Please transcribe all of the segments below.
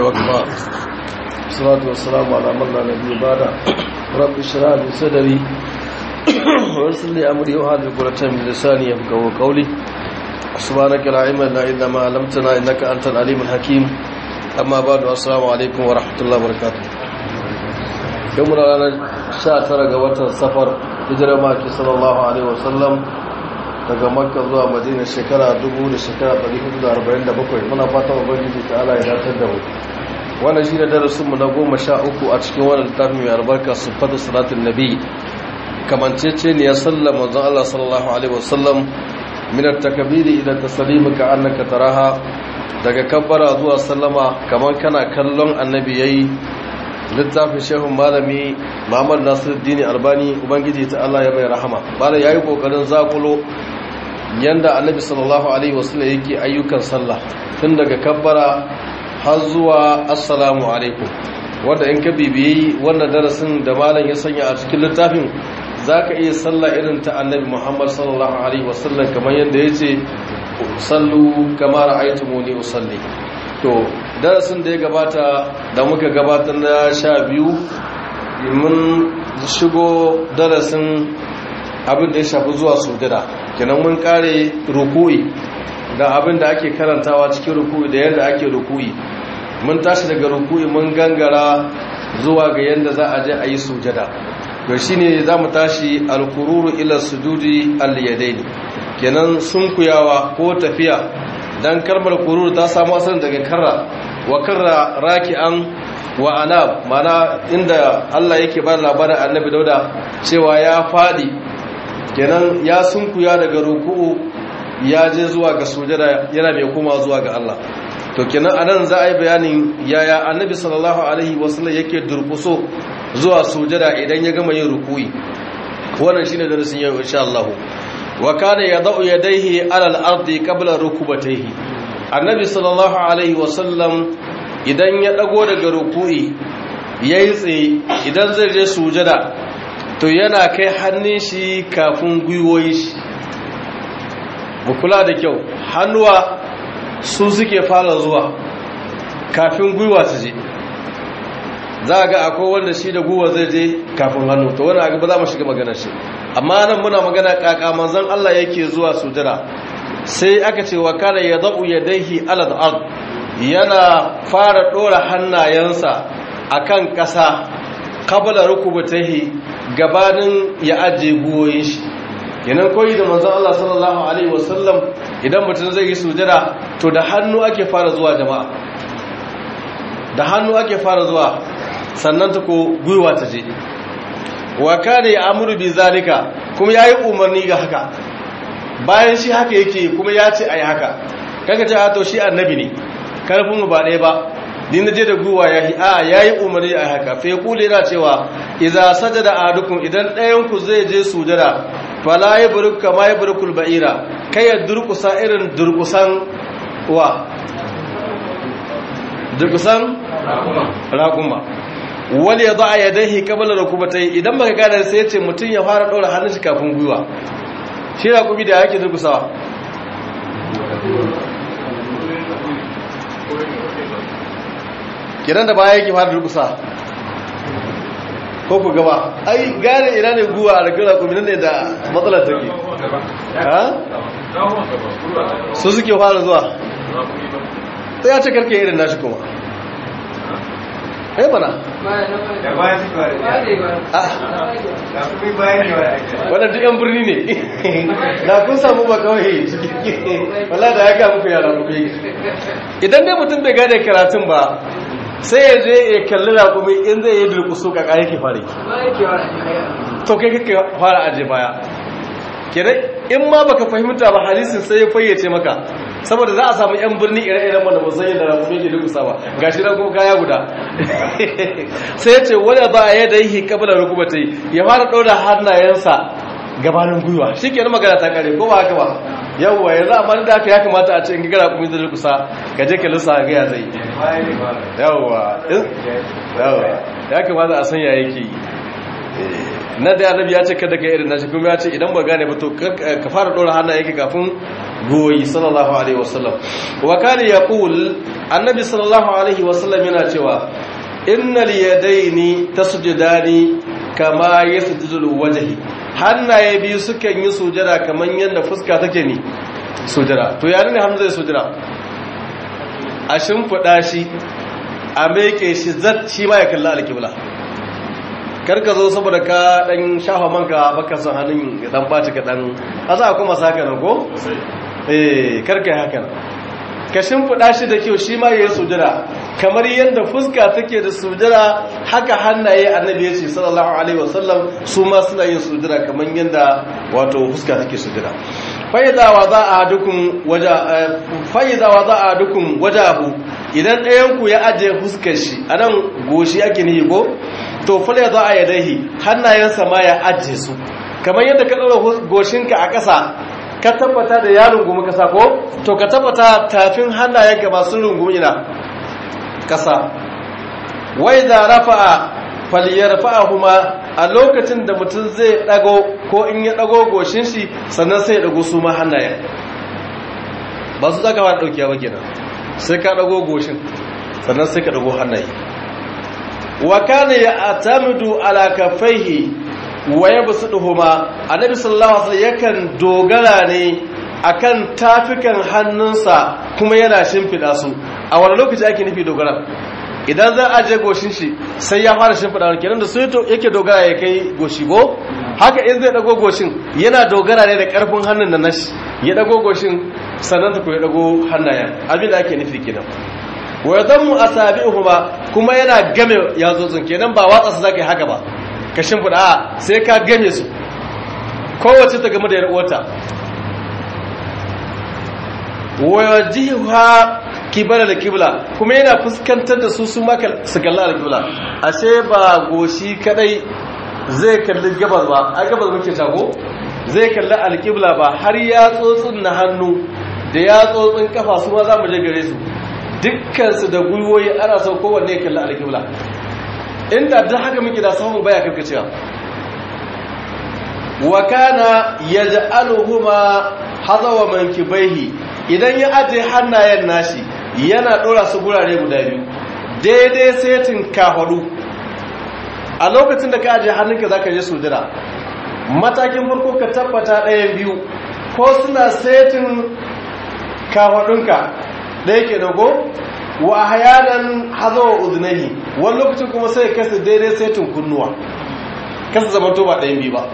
وكفى الصلاة والسلام على من لا نبي بعد رب اشرح لي صدري ويسر لي أمري وهذه عقدة من لساني يفقهوا قولي سبحانك لا علم لنا إلا ما علمتنا إنك أنت العليم الحكيم أما بعد السلام عليكم ورحمة الله وبركاته يوم رانا شاتر قوة السفر هجرة ماكي صلى الله عليه وسلم daga makka zuwa madina shekara dubu da shekara 447 muna fatan ubangiji ta ala ya datar da mu wannan shi ne darasinmu na goma sha uku a cikin wannan littafin mai albarka sifatu salatin nabi kamancece ne ya sallama manzon Allah sallallahu alaihi wasallam min at-takbiri ila taslimi ka annaka taraha daga kabbara zuwa sallama kaman kana kallon annabi yayi littafin shehun malami Muhammad Nasiruddin Albani ubangiji ta Allah ya mai rahama bala yayi kokarin zakulo yanda annabi sallallahu alaihi wasallam yake ayyukan sallah tun daga kabbara har zuwa assalamu alaikum wanda in ka bibiyi wannan darasin da malam ya sanya a cikin littafin zaka iya sallah irin ta annabi Muhammad sallallahu alaihi wasallam kamar yanda yace sallu kama ra'aytumuni usalli to darasin da ya gabata da muka gabatar na sha biyu mun shigo darasin abin da ya shafi zuwa sujada kenan mun kare ruku'i da abin da ake karantawa cikin ruku'i da yadda ake ruku'i mun tashi daga ruku'i mun gangara zuwa ga yadda za a je a yi sujada to shine za mu tashi alkururu ila sujudi al-yadaini kenan sunkuyawa ko tafiya dan kalmar kururu ta samu asalin daga karra wa karra raki'an wa anab mana inda Allah yake ba labarin annabi dauda cewa ya fadi kenan ya sunkuya daga ruku'u ya je zuwa ga sujada yana mai koma zuwa ga Allah to kenan anan za a yi bayanin yaya annabi sallallahu alaihi wasallam yake durkuso zuwa sujada idan ya gama yin ruku'i wannan shine darasin yau insha Allah wa kana yadau yadayhi ala al-ardi qabla rukubatayhi annabi sallallahu alaihi wasallam idan ya dago daga ruku'i yayi tsaye idan zai je sujada to yana kai hannun shi kafin gwiwoyi shi mu kula da kyau hannuwa su suke fara zuwa kafin gwiwa su je za ga akwai wanda shi da gwiwa zai je kafin hannu to wani aga ba za mu shiga maganar shi amma nan muna magana kaka manzon Allah yake zuwa sujada sai aka ce wa kana yadau yadayhi ala al-ard yana fara dora hannayensa akan kasa qabla rukubatihi gabanin ya aje guwoyin shi kenan koyi da manzon Allah sallallahu alaihi wasallam idan mutum zai yi sujada to da hannu ake fara zuwa jama'a da hannu ake fara zuwa sannan ta ko gwiwa ta je wa kana ya amuru bi zalika kuma yayi umarni ga haka bayan shi haka yake kuma ya ce ayi haka kaga ce a to shi annabi ne karfin mu ba ɗaya ba ni na je da guwa ya yi a ya yi umarni a haka fa ya kule yana cewa iza sajada ahadukum idan ɗayan ku zai je sujada fala ya buruk kama ya burukul ba'ira kai ya durkusa irin durkusan wa durkusan raƙuma wani ya za'a ya dahi kabala da kuma ta yi idan baka gane sai ya ce mutum ya fara ɗora hannun shi kafin gwiwa shi raƙumi da yake durkusawa kiran da baya yake fara durkusa ko ku gaba ai gane ina ne guwa a ragara ku ne da matsalar take ha su suke fara zuwa sai ya ce karke irin nashi kuma eh bana wadda duk yan birni ne na kun samu ba kawai wala da ya ga muku yara ku idan dai mutum bai gane karatun ba sai ya je ya kalli raƙumi in zai yi durkusu ka ƙari ke fara to kai kake fara aje baya kenan in ma baka fahimta ba hadisin sai ya fayyace maka saboda za a samu yan birni ire-iren wanda ba san yadda raƙumi ke durkusa ba gashi nan kuma kaya guda sai ya ce wani ba a yadda yi kabila rukubatai ya fara ɗaura hannayensa gabanin gwiwa shi ke magana ta kare ko ba haka ba yawwa yanzu amma da haka ya kamata a ce in gagara kuma zai kusa ka je ka lissa ga ya zai yawwa yawwa ya kamata a san ya yake yi na da annabi ya ce kada ka irin nashi kuma ya ce idan ba gane ba to ka fara dora hannu yake kafin goyi sallallahu alaihi wasallam wa kana yaqul annabi sallallahu alaihi wasallam yana cewa innal yadaini tasjudani kama yasjudu wajhi hannaye biyu sukan yi sujada kaman yadda fuska take ni sujada to yayin ne hannu zai sujada a shimfiɗa shi a meke shi zat shi ma ya kalla alkibla karka zo saboda ka dan shafa manka baka son hannun ya dan baci ka dan asa kuma saka nan ko eh karka yi haka ka shimfiɗa shi da kyau shi ma yayin sujada kamar yadda fuska take da sujada haka hannaye annabi ya ce sallallahu alaihi wasallam su ma suna yin sujada kamar yadda wato fuska take sujada fa'iza wa za a dukun waja fa'iza wa za a dukun wajahu idan ɗayan ku ya ajiye fuskar shi anan goshi ake nihi ko to fal ya za a yadahi hannayensa ma ya ajiye su kamar yadda ka ɗaura goshinka a ƙasa ka tabbata da ya rungumi ƙasa ko to ka tabbata tafin hannayenka masu rungumi na ƙasa wai da rafa'a falyarfa'ahuma a lokacin da mutum zai dago ko in ya dago goshin shi sannan sai ya dago su ma hannayen ba su zaka ba daukiya ba kenan sai ka dago goshin sannan sai ka dago hannaye wa kana ya'tamidu ala kaffaihi wa yabsuduhuma annabi sallallahu alaihi wasallam yakan dogara ne akan tafikan hannunsa kuma yana shimfida su a wani lokaci ake nufi dogara idan za a je goshin shi sai ya fara shimfiɗa wani kenan da su yake dogara ya kai goshi go haka in zai ɗago goshin yana dogara ne da ƙarfin hannun da nashi ya ɗago goshin sannan ta ya ɗago hannayen abin da ake nufi kenan wa yadammu asabi'uhuma kuma yana game yatsotsin kenan ba watsa su zaka yi haka ba ka shimfiɗa a sai ka game su kowace ta game da yar uwarta wa yajiha kibara da kibla kuma yana fuskantar da su su maka su kalli alkibla ashe ba goshi kadai zai kalli gabas ba a gabas muke tago zai kalli alkibla ba har ya tsotsin na hannu da ya tsotsin kafa su ma za mu je gare su dukkansu da gwiwoyi ana sau kowanne ya kalli alkibla inda duk haka muke da samun baya karkacewa wa kana yaj'aluhuma hazawa mankibaihi idan ya aje hannayen nashi yana ɗora su gurare guda biyu daidai setin kafaru a lokacin da ka ajiye hannunka za ka je sujira matakin farko ka tabbata ɗayan biyu ko suna setin kafarunka ɗaya ke dago wa hayanan hazawa uzunahi wani lokacin kuma sai kasa daidai setin kunnuwa kasa zama to ba ɗayan biyu ba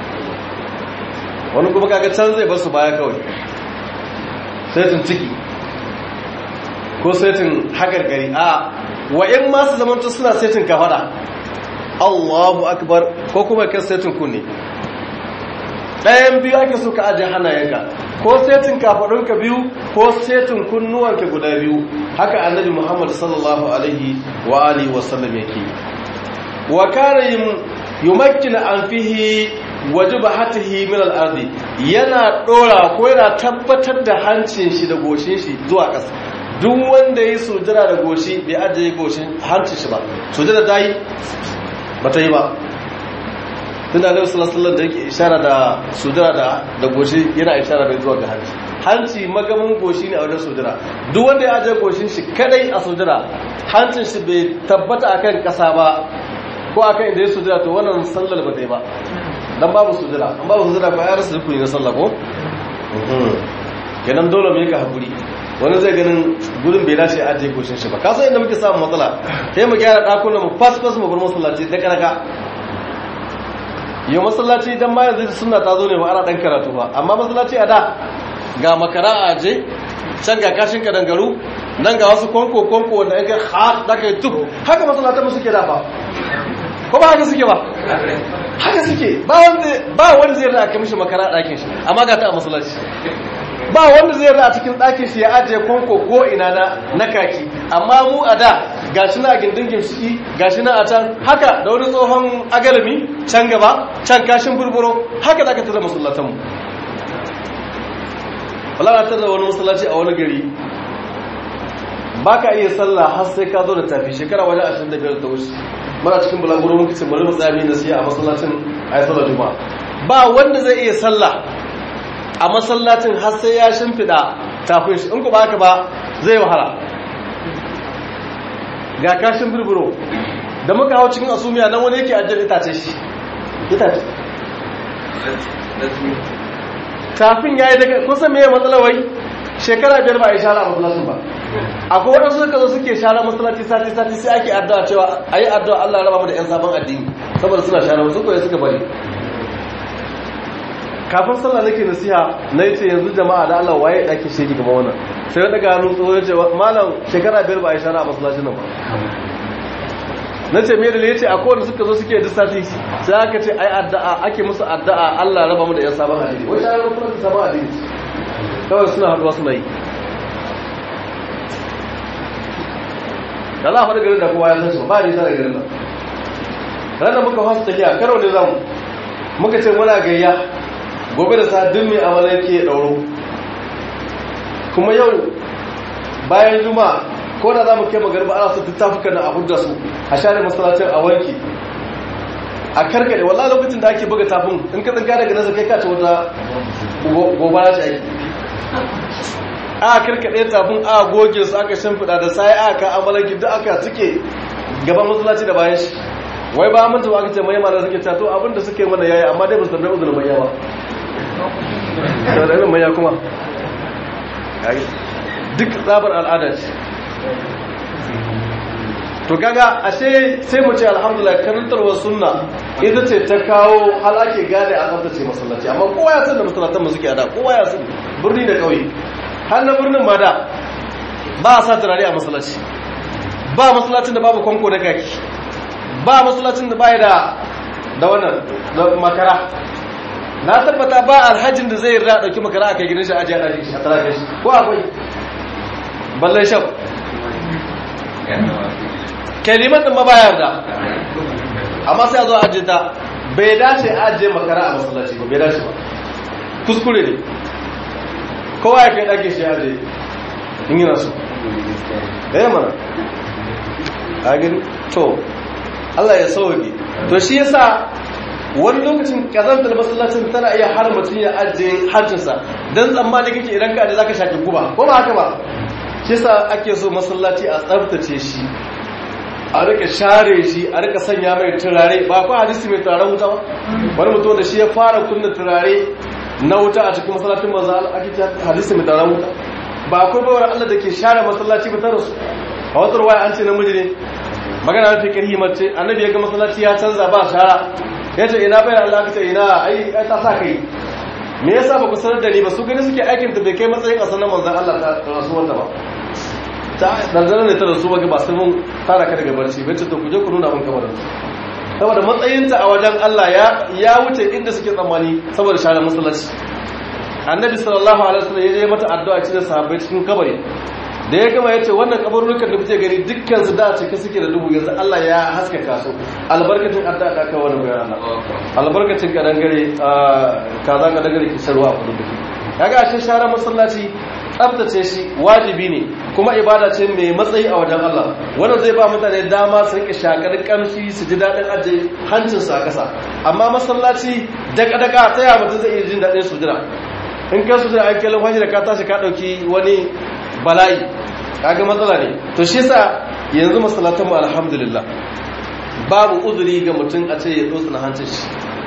wani kuma kaga can zai basu baya kawai setin ciki ko setin hagargari a wa'in masu zamanta suna setin kafada allahu akbar ko kuma kan setin kunne ɗayan biyu ake so ka ajiye hannayenka ko setin kafadunka biyu ko setin kunnuwanka guda biyu haka annabi muhammad sallallahu alaihi wa alihi wasallam yake wa kana yumakkina an fihi wajiba hatihi min al-ardi yana dora ko yana tabbatar da hancin shi da goshin shi zuwa ƙasa duk wanda yi sujada da goshi bai ajiye goshin hancin shi ba sujada ta yi ba ta yi ba tunda da sallallahu da yake ishara da sujada da da goshi yana ishara da zuwa ga hanci hanci magamin goshi ne a wajen sujada duk wanda ya ajiye goshin shi kadai a sujada hancin shi bai tabbata akan ƙasa ba ko akan inda ya sujada to wannan sallar ba ta yi ba dan babu sujada an babu sujada ba ya rasa rukuni na sallah ko kenan dole mu yi ka hakuri wani zai ganin gudun bai dace a ajiye goshin shi ba ka san inda muke samun matsala sai mu gyara dakunan mu fas fas mu bar masallaci da kanaka yau masallaci dan ma yanzu sunna ta zo ne ba ana dan karatu ba amma masallaci a da ga makara a aje can ga kashin kadangaru nan ga wasu kwanko kwanko wanda in kai ha da kai tuk haka masallatan mu suke da ba ko ba haka suke ba haka suke ba wanda ba wanda zai rada mishi makara ɗakin shi amma ga ta a masallaci ba wanda zai rada cikin ɗakin shi ya ajiye kwanko ko ina na na kaki amma mu a da gashi na a gindin gimshiki gashi na a can haka da wani tsohon agalami can gaba can kashin burburo haka za ka tada masallatan mu wala na tada wani masallaci a wani gari ba ka iya sallah har sai ka zo da tafi shekara wajen ashirin da biyar ta wuce muna cikin bulaguro muka ce bari mu tsaya mu nasiya a masallacin ayi sallar juma'a ba wanda zai iya sallah a masallacin har sai ya shimfiɗa tafin shi in ku ba haka ba zai wahala ga kashin birbiro da muka hau cikin asumiya nan wani yake ajiyar itace shi itace tafin ya yi daga kusan mai matsalawai shekara biyar ba a yi shara a masallacin ba akwai waɗansu suka zo suke shara masallaci sati sati sai ake addu'a cewa a yi addu'a Allah raba mu da 'yan sabon addini saboda suna shara wasu koyi suka bari kafin sallah nake nasiha na yace yanzu jama'a da Allah waye dake shege gaba wannan sai daga hannu tsoho yace malam shekara biyar ba a shara a masallacin nan ba nace me dalili yace akwai wanda suka zo suke dissati sai aka ce ai addu'a ake musu addu'a Allah raba mu da yan sabon addini wai shara kuma da sabon addini kawai suna haduwa suna yi da Allah fa garin da kowa ya san shi ba ni sai garin nan ranar muka fasa tafiya karo ne zamu muka ce muna gayya gobe da sadin mai amalan ke ɗauro kuma yau bayan juma ko da za mu kai magarba ana su tattafuka na abu da su a share masalacin a wanki a karkare wallah lokacin da ake buga tafin in ka tsinka daga nasa kai kace wata gobara ce ake a karkade tafin a goge su aka shimfiɗa da sai aka amalan duk aka suke gaban masalaci da bayan shi wai ba mun tawa aka ce mai mana suke ta to abinda suke mana yayi amma dai ba su tambaye uzurin mai yawa da mai ya kuma duk tsabar al'ada ce to kaga ashe sai mu ce alhamdulillah karantarwar sunna ita ce ta kawo hal ake gane a tsaftace masallaci amma kowa ya san da masallatan mu suke ada kowa ya san birni da kauye har na birnin ma da ba a sa turare a masallaci ba masallacin da babu kwanko na kaki ba masallacin da baya da da wannan da makara na tabbata ba alhajin da zai rada dauki makara a kai gidan shi ajiya da shi a tara shi ko akwai ballan shaf kaliman din ma ba yarda amma sai a zo ajiye ta bai dace ajiye makara a masallaci ba bai dace ba kuskure ne kowa ya kai dake shi ajiye in yi nasu eh mana a gani to Allah ya sauke to shi yasa wani lokacin kazantar masallacin tana iya har mutum ya ajiye hajjinsa don tsammani kake idan ka da zaka shafi guba ko ba haka ba shi yasa ake so masallaci a tsaftace shi a rika share shi a rika sanya mai turare ba ko hadisi mai turaren wuta ba wani mutum da shi ya fara kunna turare na wuta a cikin masallacin manzo Allah ake hadisi mai turaren wuta ba akwai bawar Allah da ke share masallaci ba ta rasu a wata ruwaya an ce namiji ne magana mafi karhi mace annabi ya ga masallaci ya canza ba shara ya ce ina bayan Allah ce ina ai ta sa kai me yasa ba ku sanar da ni ba su gani suke aikin ta bai kai matsayin a sanar manzon Allah ta rasuwar ta ba ta danzana ne ta rasu ba ba sai mun tara ka daga barci bai ce to ku je ku nuna mun kamar saboda matsayinta a wajen Allah ya ya wuce inda suke tsammani saboda share masallaci annabi sallallahu alaihi wasallam ya je mata addu'a cikin sahabbai cikin kabari da ya gama ya ce wannan kabarurukan da kuke gani dukkan su da cike suke da duhu yanzu Allah ya haskaka su albarkacin adda da aka wani bayan Allah albarkacin kadan gare kaza ka dagare ki sarwa a kudu duki kaga ashe share masallaci tsaftace shi wajibi ne kuma ibada ce mai matsayi a wajen Allah wannan zai ba mutane dama su rike shakar kamshi su ji dadin aje hancin su a kasa amma masallaci daga daga ta ya mutum zai iya jin dadin sujira in ka sujira an kallon hajji da ka tashi ka dauki wani bala'i kaga matsala ne to shi yasa yanzu masallatan mu alhamdulillah babu uzuri ga mutum a ce ya tsotsa hancin shi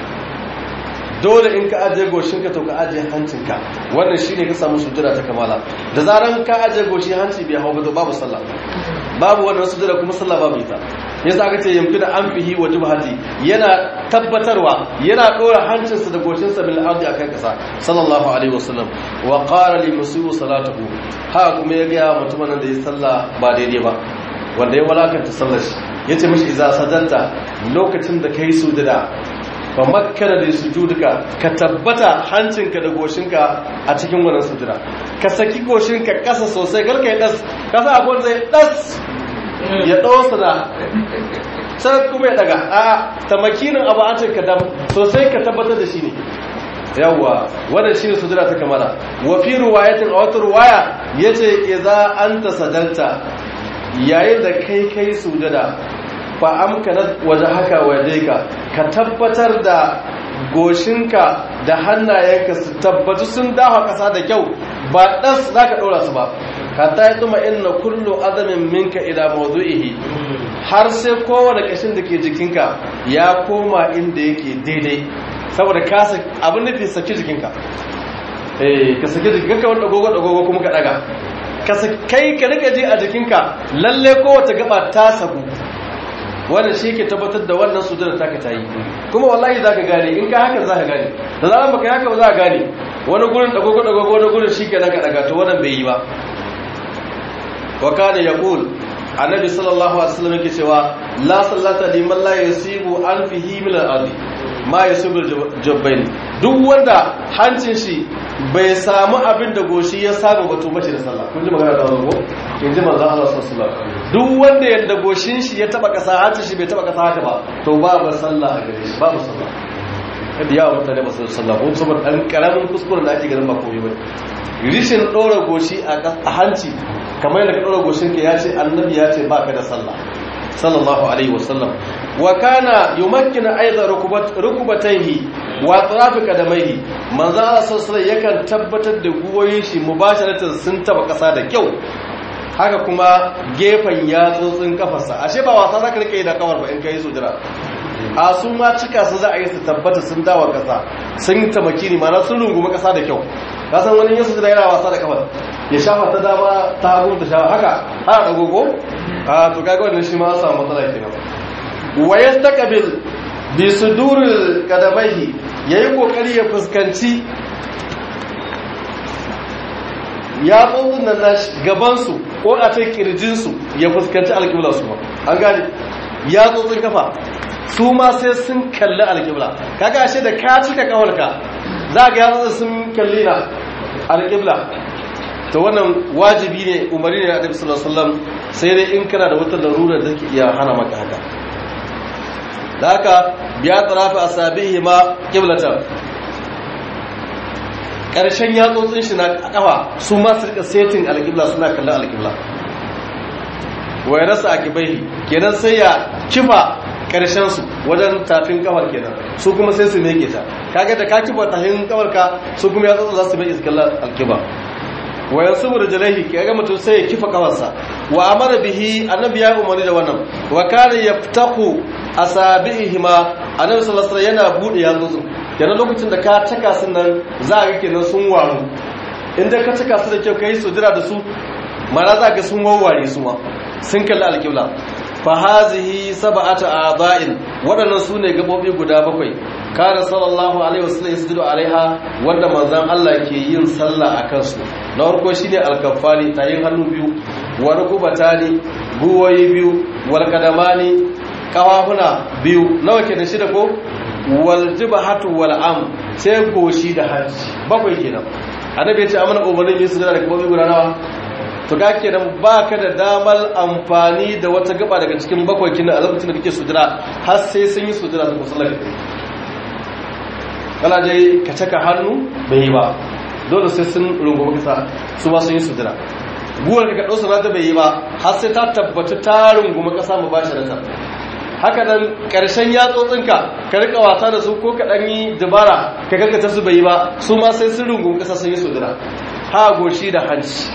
dole in ka ajiye goshinka to ka ajiye hancinka wannan shine ka samu sujjada ta kamala da zaran ka ajiye goshi hanci bai hawo ba babu sallah babu wannan sujjada kuma sallah babu ita yasa aka ce yamkin an fihi wa jubhati yana tabbatarwa yana dora hancinsa da goshinsa bil ardi akan kasa sallallahu alaihi wasallam wa qala li musiu salatuhu ha kuma ya ga mutumin da ya sallah ba daidai ba wanda ya walakanta sallar shi yace mishi idza sadanta lokacin da kai sujjada fa makkana da sujuduka ka tabbata hancinka da goshinka a cikin wannan sujada ka saki goshinka kasa sosai galka ya das kasa abun zai das ya dosa da sai kuma ya daga a ta makinin abu an ce ka dam sosai ka tabbatar da shi ne yawwa wannan shine sujada ta kamala wa fi riwayatin a wata riwaya yace idza anta sadalta yayin da kai kai sujada fa amkanat waje haka waje ka ka tabbatar da goshinka da hannayenka su tabbatu sun dawa ƙasa da kyau ba ɗas za ka ɗora su ba hatta ya tsuma inna kullu azamin minka ila mawdu'ihi har sai kowane ƙashin da ke jikinka ya koma inda yake daidai saboda ka abin nufi saki jikinka eh ka saki jikinka wanda dogogo dogogo kuma ka daga ka kai ka rika ji a jikinka lalle kowace gaba ta saku wannan shi ke tabbatar da wannan sujada taka ta yi kuma wallahi za ka gane in ka haka za ka gane da zaran baka haka ba za ka gane wani gurin dagogo dagogo wani gurin shi ke ka daga to wannan bai yi ba wa kana yaqul annabi sallallahu alaihi wasallam yake cewa la sallata liman la yasibu anfihi min al-ardi ma yasibu jabbain duk wanda hancin shi bai samu abin da goshi ya samu ba to bace da sallah kun ji magana da wannan ko in ji manzon Allah sallallahu alaihi wasallam duk wanda yanda goshin shi ya taba kasa hancin shi bai taba kasa haka ba to babu sallah a gare shi babu sallah kada yawa mutane ba su sallah ko saboda dan karamin kuskuren da ake ganin ba komai ba rishin dora goshi a hanci kamar yadda ka dora goshin ka ya ce annabi ya ce baka da sallah sallallahu alaihi wasallam wa kana yumakkinu aiza rukubatayhi wa atrafi qadamaihi manzo Allah sallallahu yakan tabbatar da guwoyin shi mubasharatan sun taba kasa da kyau haka kuma gefen yatsotsin kafarsa ashe ba wasa zaka rike da kafar ba in kai sujira a sun ma cika su za a yi su tabbata sun dawa kasa sun tamaki ni mana sun rungumi kasa da kyau ka san wani yasu da yana wasa da kafar ya shafa ta dama ta hagu ta shafa haka ana dagogo a to kaga wannan shi ma an samu matsala kenan wa yastaqbil bi suduril qadamaihi yayi kokari ya fuskanci ya tsotsin nan nashi gaban su ko a ta kirjin su ya fuskanci alƙibla su ma an gane ya tsotsin kafa su ma sai sun kalli alƙibla kaga ashe da ka cika kawarka za ga ya tsotsin sun kalli na alƙibla to wannan wajibi ne umari ne na annabi sallallahu alaihi wasallam sai dai in kana da wata larura da take iya hana maka haka da haka biya tarafi asabihi ma qiblatan karshen yatsotsin shi na kafa su ma su rika setin alqibla suna kallon alqibla wa rasa akibai kenan sai ya kifa karshen su wajen tafin kafar kenan su kuma sai su meke ta kaga da ka kifa tafin kafar ka su kuma yatsotsin za su mai iskallar alqibla wa yansubu rijlaihi kaga mutum sai ya kifa kafarsa wa amara bihi annabi ya umarni da wannan wa kana yaftahu asabi'ihima annabi sallallahu alaihi yana bude yatsun kenan lokacin da ka taka su nan za ga kenan sun waru inda ka taka su da kyau kai sujira da su mana za ga sun wawware su ma sun kalli alƙibla fa hazihi sab'atu a'dha'in waɗannan su ne gabobi guda bakwai kana sallallahu alaihi wasallam yasjudu alaiha wanda manzon Allah ke yin sallah akan su na farko shine alkafani tayin hannu biyu wa rukubatani guwayi biyu wal kadamani kawahuna biyu nawa ke da shida ko wal jibhatu wal am sai goshi da hanci bakwai kenan annabi ya ce amana umarnin yin sujada da gabobi guda nawa to ga kenan baka da damar amfani da wata gaba daga cikin bakwai kina a lokacin da kake sujada har sai sun yi sujada sun kusa lafiya kana dai ka caka hannu bai yi ba dole sai sun rungumi kasa su ma sun yi sujada guwar ka kaɗo sanata bai yi ba har sai ta tabbata ta rungumi kasa mu ba shi haka nan ƙarshen yatsotsinka ka rika wasa da su ko ka ɗan yi dabara ka gaggata su bai yi ba su ma sai sun rungumi kasa sun yi sujada ha goshi da hanci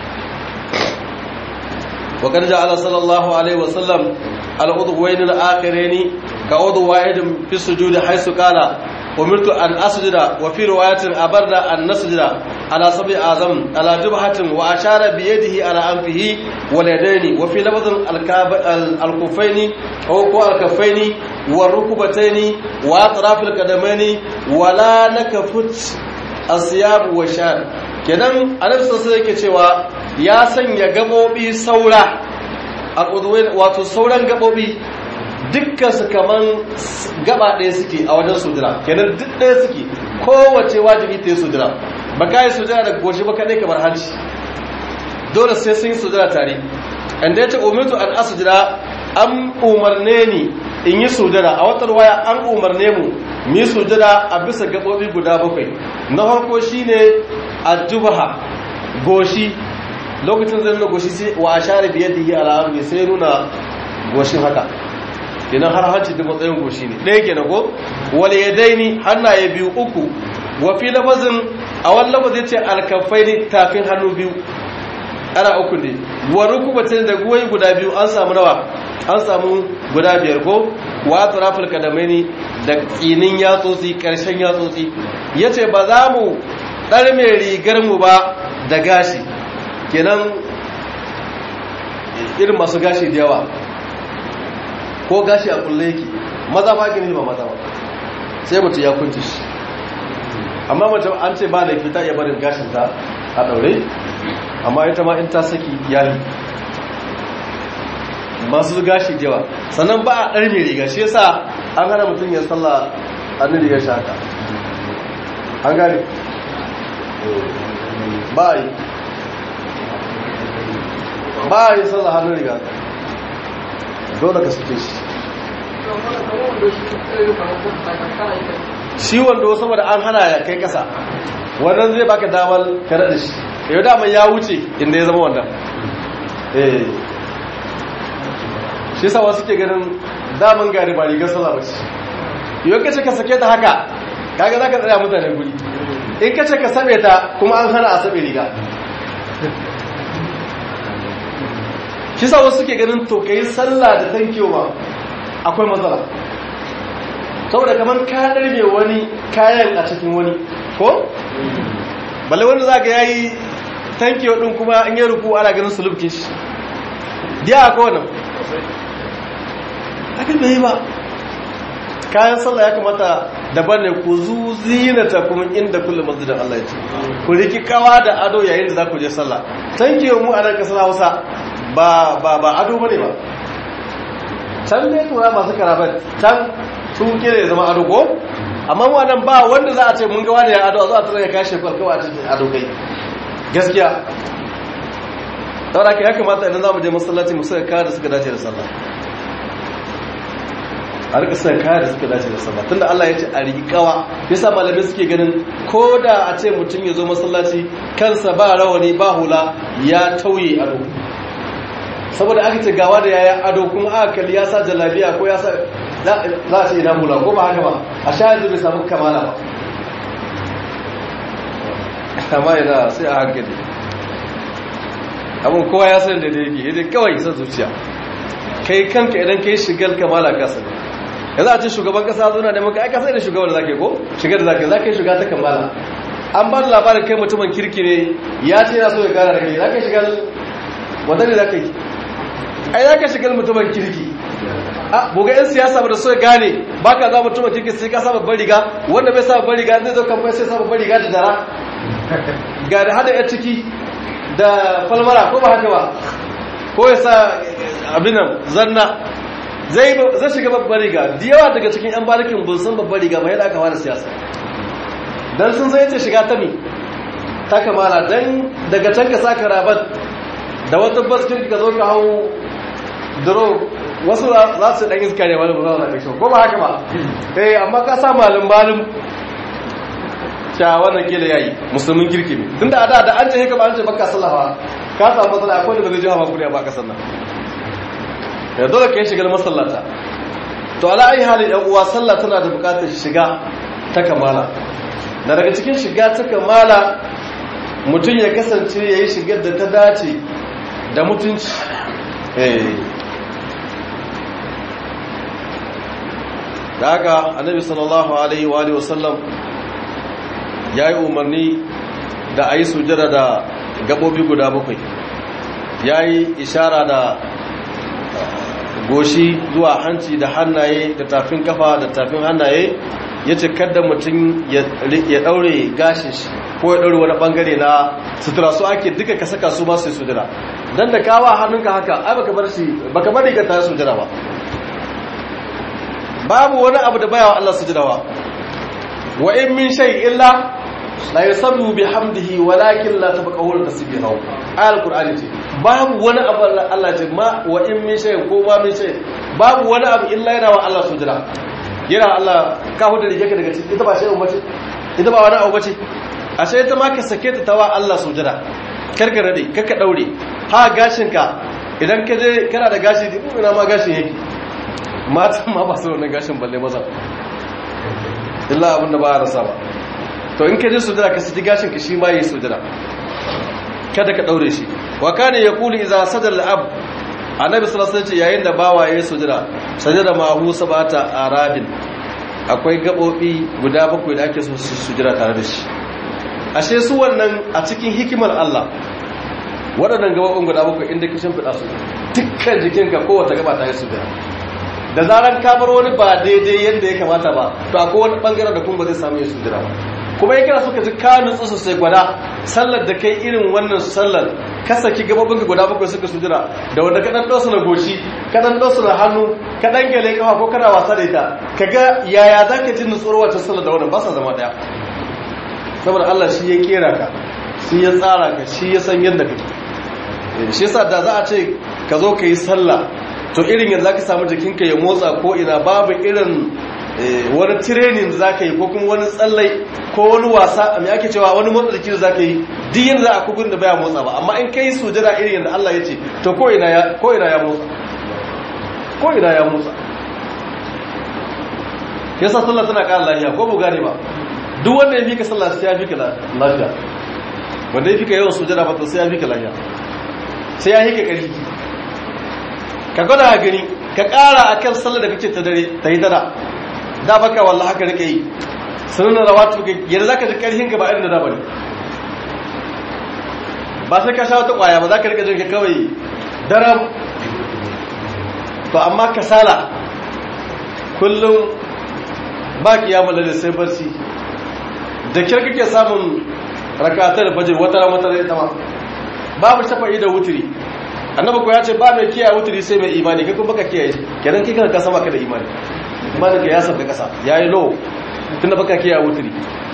وقد جعل صلى الله عليه وسلم العضوين الآخرين كعضو واحد في السجود حيث قال أمرت أن أسجد وفي رواية أبرنا أن نسجد على سبع أعظم على جبهة وأشار بيده على أنفه واليدين وفي لفظ الكفين أو الكفين والركبتين وأطراف القدمين ولا نكفت الثياب والشعر kenan annabi sallallahu alaihi cewa ya sanya gabobi saura a wato sauran gabobi dukkan su kaman gaba ɗaya suke a wajen sujira kenan duk ɗaya suke kowace wajibi ta yi sujira ba ka yi sujira daga goshi ba kaɗai kamar hanci dole sai sun yi sujira tare inda ya ce umirtu an asujira an umarne ni in yi sujira a wata waya an umarne mu mu yi sujira a bisa gabobi guda bakwai na farko shine adjubaha goshi lokacin zai nuna goshi sai wa ashare biyar da yi al'amri sai nuna goshin haka kenan har hanci da matsayin goshi ne ɗaya kenan ko wal yadaini hannaye biyu uku wa fi lafazin a wani lafaz yace alkafaini tafin hannu biyu ana uku ne wa rukubatin da guwai guda biyu an samu nawa an samu guda biyar ko wa atrafil kadamaini da tsinin yatsotsi karshen yatsotsi yace ba za mu dar mai rigar mu ba da gashi kenan irin masu gashi da yawa ko gashi a kulle yake maza fa gini ba maza ba sai mutum ya kunci shi amma mace an ce ba da fita ya barin gashin ta a daure amma ita ma in ta saki iyali masu gashi da yawa sannan ba a ɗar mai riga shi yasa an hana mutum ya salla a ni riga shaka an gane ba a yi ba a yi salla hannun riga dole ka suke shi shi wanda saboda an hana ya kai kasa wannan zai baka damar kare da shi yau damar ya wuce inda ya zama wannan eh shi sa wasu ke ganin daman gari ba rigar sallah bace yau kace ka sake ta haka kaga zaka tsaya mutane guri in kace ka sabe ta kuma an hana a sabe riga shi sa wasu ke ganin to kai sallah da tankewa akwai matsala saboda kamar ka darbe wani kayan a cikin wani ko balle wanda zaka yayi tankewa din kuma an yi ruku ana ganin sulubkin shi diya ko wannan hakan bai ba kayan sallah ya kamata daban ne ku zuzinata kuma inda kullum masjidin Allah ya ce ku riki kawa da ado yayin da za ku je sallah tanke mu a nan kasar Hausa ba ba ba ado bane ba can ne tura masu karabat can sun kire ya zama ado ko amma mu nan ba wanda za a ce mun ga wani ya ado a zo a tura ya kashe farkawa a cikin ado kai gaskiya saboda haka ya kamata idan za mu je masallaci mu saka kaya da suka dace da sallah a rika saka kaya da suka dace da sallah tunda Allah ya ce a riƙawa yasa malamai suke ganin ko da a ce mutum ya zo masallaci kansa ba rawani ba hula ya tauye ado saboda aka ce gawa da yaya ado kuma aka kalli ya sa jalabiya ko ya sa za a ce ina hula ko ba haka ba a sha yanzu bai samu kamala ba amma yana sai a hankali abin kowa ya san da da yake yadda kawai san zuciya kai kanka idan kai shigar kamala ka sani yanzu a ce shugaban kasa zuna da maka aika sai da shugaban da zaka ko shigar da zaka zaka yi shiga ta kamala an ba da labarin kai mutumin kirki ne ya ce yana so ya gara da kai zaka shigar wanda ne zaka yi ai zaka shigar mutumin kirki a buga yan siyasa ba da so ya gane baka za mutumin kirki sai ka sa babban riga wanda bai sa babban riga zai zo kamfani sai sa babban riga da dara ga da hada ya ciki da falmara ko ba haka ba ko ya sa abinan zanna zai shiga babbar riga da yawa daga cikin 'yan barikin bun san babbar riga ba yadda aka fara siyasa don sun zai ce shiga ta mi ta kamala don daga can ka sa karabat da wata baskin ka zo ka hau duro wasu za su ɗan iska ne wani ba za su ko ba haka ba eh amma ka sa malin malin cewa wannan kila yayi musulmin kirki ne tunda a da da an ce haka ba an ce baka sallafa ka samu matsala akwai da ba zai ji hawa kuriya ba ka sannan ya dole ka yi shigar masallata to ala ayi halin yan uwa sallah tana da bukatar shiga ta kamala na daga cikin shiga ta kamala mutum ya kasance ya yi shigar da ta dace da mutunci da haka annabi sallallahu alaihi wa wasallam ya yi umarni da a yi sujada da gaɓoɓi guda bakwai ya yi ishara da goshi zuwa hanci da hannaye da tafin kafa da tafin hannaye ya ce kada mutum ya ɗaure gashin shi ko ya ɗaure wani ɓangare na sutura su ake duka ka saka su masu sujada don da kawa hannunka haka ai baka bar shi baka bari ka ta sujada ba babu wani abu da baya wa Allah sujada ba wa in min shay illa la yusabbu bihamdihi walakin la tabqahul tasbihu ayal qur'ani ce babu wani abu Allah ce ma wa in min shay ko ma min shay babu wani abu illa yana wa Allah sujada yana Allah ka huda rige ka daga cikin ita ba shay ummace ita ba wani abu bace ashe ita ma ka sake ta tawa Allah sujada karka rade kaka daure ha gashin ka idan ka je kana da gashi ina ma gashin yake matan ma ba su da wannan gashin balle maza illa abin da ba a rasa ba to in ka je sujada ka saki gashin ka shi ma yi sujada kada ka daure shi wa kana yaqulu idza sajada al-ab annabi sallallahu alaihi wasallam yayin da bawa yayi sujada sajada ma hu sabata aradin akwai gabobi guda bakwai da ake so su sujada tare da shi ashe su wannan a cikin hikimar Allah waɗannan gabobin guda bakwai inda ka shimfiɗa su dukkan jikinka kowace gaba ta yi sujada da zaran ka bar wani ba daidai yadda ya kamata ba to akwai wani bangaren da kuma ba zai samu yin sujada ba kuma yake suka ji ka nutsu sosai gwada sallar da kai irin wannan sallar ka saki gababin ka guda bakwai suka sujira da wanda ka dan dosu na goshi ka dan dosu na hannu ka dan gele kafa ko kana wasa da ita kaga yaya zaka ji nutsuwar wata sallar da wannan ba sa zama daya saboda Allah shi ya kera ka shi ya tsara ka shi ya san yadda kake shi yasa da za a ce ka zo ka yi sallah to irin yadda zaka samu jikinka ya motsa ko ina babu irin wani training da zaka yi ko kuma wani tsallai ko wani wasa mai ake cewa wani motsa jiki da zaka yi duk yadda za a kugun da baya motsa ba amma in kai sujada irin yadda Allah ya ce to ko ina ya ko ina ya motsa ko ina ya motsa yasa sallah tana ƙara lafiya ko bu gane ba duk wanda ya fika sallah sai ya fika lafiya wanda ya fika yawan sujada ba to sai ya fika lafiya sai ya fika ƙarfi ka gwada gani ka ƙara akan sallah da kake ta dare ta yi dara da baka wallahi haka rike yi sunan rawatu yadda zaka ji karhin ka ba irin da bane ba sai ka sha wata kwaya ba zaka rika jin ka kawai daram to amma kasala kullum ba kiyamul lail sai barci da kyar kake samun rakatar fajr wata ran wata ita ma babu shafa'i da wutiri annabi ko ya ce ba mai kiyaye wutiri sai mai imani kai kuma baka kiyaye kenan kai kanka sama ka da imani imanin ka ya sabga kasa yayi low tunda baka kiyaye wutiri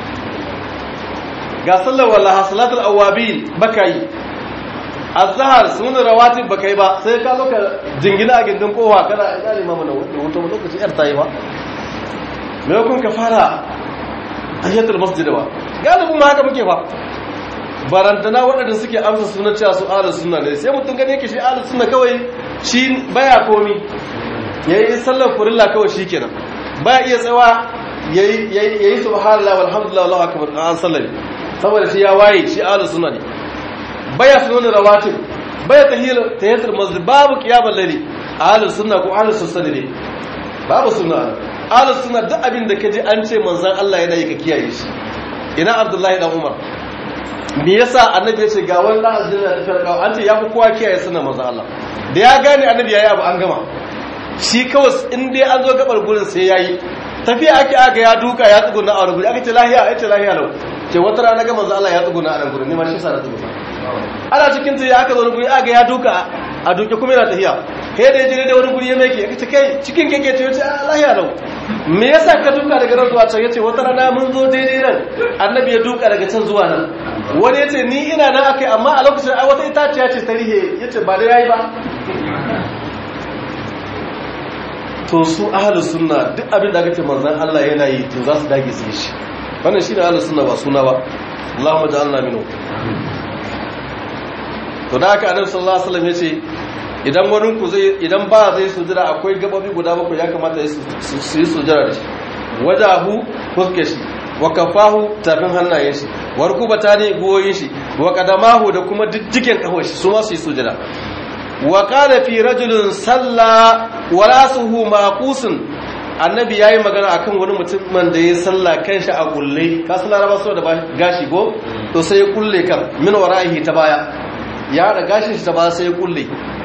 ga sallar wallaha salatul awabin baka yi azhar sunan rawatib baka yi ba sai ka zo ka jingina a gindin kowa kana ina limamu na wanda wato lokaci yar tayi ba me kun ka fara ayyatul masjid ba galibin ma haka muke fa barantana waɗanda suke amsa sunan cewa su ahlus sunna ne sai mutum gane yake shi ahlus sunna kawai shi baya komi yayi sallar furilla kawai shikenan baya iya tsawa yayi yayi subhanallahi walhamdulillah wallahu akbar an sallame saboda shi ya waye shi ahlus sunna ne baya sunan rawatib baya tahiyul tahiyatul masjid babu qiyamul layli ahlus sunna ko ahlus sunna ne babu sunna ahlus sunna duk abin da kaji an ce manzon Allah yana yi ka kiyaye shi ina abdullahi dan umar me yasa annabi ya ce ga wani dan aljanna da farka an ce ya fi kowa kiyaye sunnar manzon Allah da ya gane annabi yayi abu an gama shi kawai in dai an zo gabar gurin sai yayi tafiya ake aga ya duka ya tsuguna a wani guri aka ce lahiya aka ce lahiya lau ce wata rana ga manzo Allah ya tsuguna a nan gurin ne ma shi sa na tsuguna ana cikin tafiya aka zo wani guri aga ya duka a duke kuma yana tafiya kai da jire da wani guri ya meke aka ce kai cikin keke ce yace lahiya lau me yasa ka duka daga nan zuwa can yace wata rana mun zo daidai nan annabi ya duka daga can zuwa nan wani yace ni ina nan akai amma a lokacin ai wata itaciya ce ta rihe yace ba da yayi ba to su ahlus sunna duk abin da kace manzon Allah yana yi to za su dage su yi shi wannan shine ahlus sunna ba suna ba Allahumma ja'alna minhu to da haka annabi sallallahu alaihi wasallam yace idan wani ku zai idan ba zai sujira akwai gababi guda bakwai ya kamata su yi sujira da shi wajahu fuske shi wa kafahu tafin hannayen shi wa rukubatani goyin shi wa qadamahu da kuma diddigen kafar shi su ma su yi sujira wa qala fi rajulin salla wa rasuhu maqusun annabi yayi magana akan wani mutumin da ya salla kanshi a kulle ka san laraba so da gashi go to sai ya kulle kan min wara'ihi ta baya ya da gashin shi ta baya sai ya kulle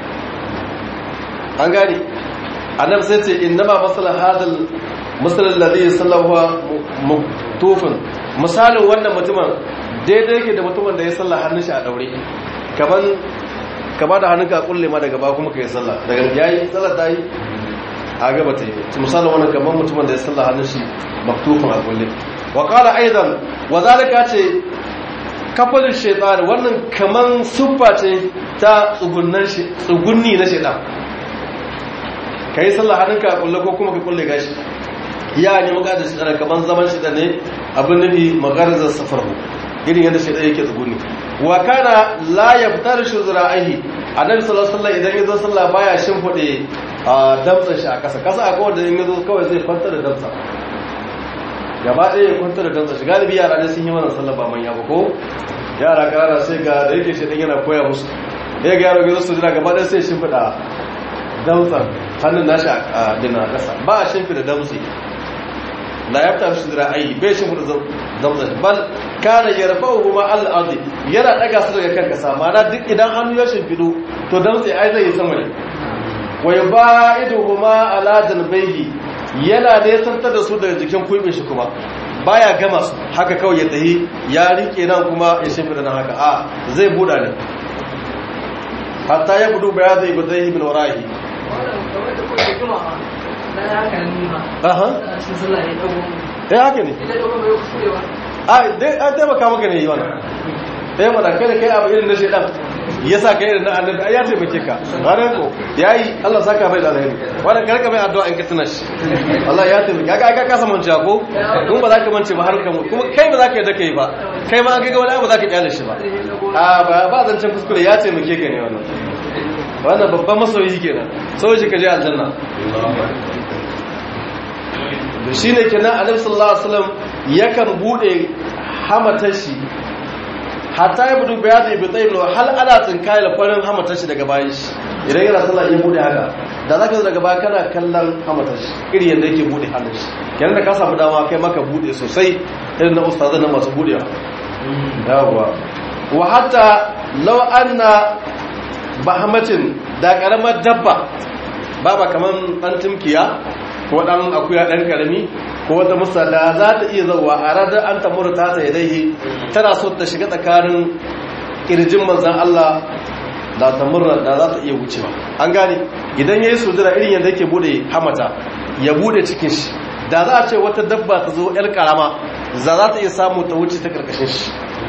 an gani annabi sai ce innama masala hadal masal alladhi sallahu muktufun misalin wannan mutumin daidai yake da mutumin da ya salla hannun shi a daure kaman ka ba da hannunka kulle ma daga ba kuma ka yi sallah daga yayi sallah ta yi a gaba ta yi misalin wannan gaban mutumin da ya sallah hannun shi maktufin a kulle wa qala aidan wa zalika ce kafalin shaytan wannan kaman suffa ce ta tsugunnan shi tsugunni na shaytan kai sallah hannunka a kulle ko kuma ka kulle gashi ya ne maka da shi kaman zaman shi da ne abin nabi magarzar safarhu irin yadda shaytan yake tsugunni wa kana la yaftarishu zira'ihi annabi sallallahu alaihi wasallam idan yazo sallah baya shimfide a damtsan shi a ƙasa ƙasa a kawai da yin yazo kawai zai kwanta da damtsa gaba ɗaya ya kwanta da damtsa shi galibi yara ne sun yi wannan sallah ba manya ba ko yara ƙanana sai ga da yake shi ɗin yana koya musu ya ga yaro ya zo su jira gaba ɗaya sai shimfiɗa damtsan hannun nashi a dina ƙasa ba a shimfiɗa damtsi la ya fita shi zira ayi bai shimfiɗa damtsan bal kana yarfa'uhu ma al-ardi yana daga su daga kan kasa mana duk idan hannu ya shimfido to damtse ai zai yi sama ne wa yubaiduhuma ala janbayhi yana da santar da su daga jikin kuibin shi kuma baya gama su haka kawai ya tahi ya rike nan kuma ya shimfida nan haka a zai buda ne hatta ya budu baya zai bazai min warahi aha eh haka ne a dai an taimaka maka ne yi wannan ɗaya mana kada kai abu irin na shaidan ya sa kai irin na annabi ai ya taimake ka ranar ko ya yi allah saka bai da alheri wannan karka mai addu'a in ka tuna shi allah ya taimake ka ka kasa mance ko kuma ba za ka mance ba har ka mutu kuma kai ba za ka yadda kai ba kai ma an ga wani abu za ka kyale shi ba a ba ba zancen kuskure ya taimake ka ne wannan wannan babban masoyi kenan soji ka je aljanna da shi ne kenan annabi sallallahu alaihi wasallam yakan bude hamatar shi hatta ya budu bayadu ibi tsayin hal ana tsinkaya da farin hamatar shi daga bayan shi idan yana sallah ya bude haka da zaka zo daga baya kana kallon hamatar shi iri yadda yake bude hannun shi kenan da ka samu dama kai maka bude sosai irin na ustazan na masu budewa yawa wa hatta law anna bahamatin da karamar dabba baba kaman dan timkiya ko dan akuya dan karami ko wata musalla za ta iya zauwa a radar an tamuru ta ta yadaihi tana so ta shiga tsakanin kirjin manzan Allah da tamurra da za ta iya wucewa an gane idan yayi sujura irin yadda yake bude hamata ya bude cikin shi da za a ce wata dabba ta zo yar karama za za ta iya samu ta wuce ta karkashin shi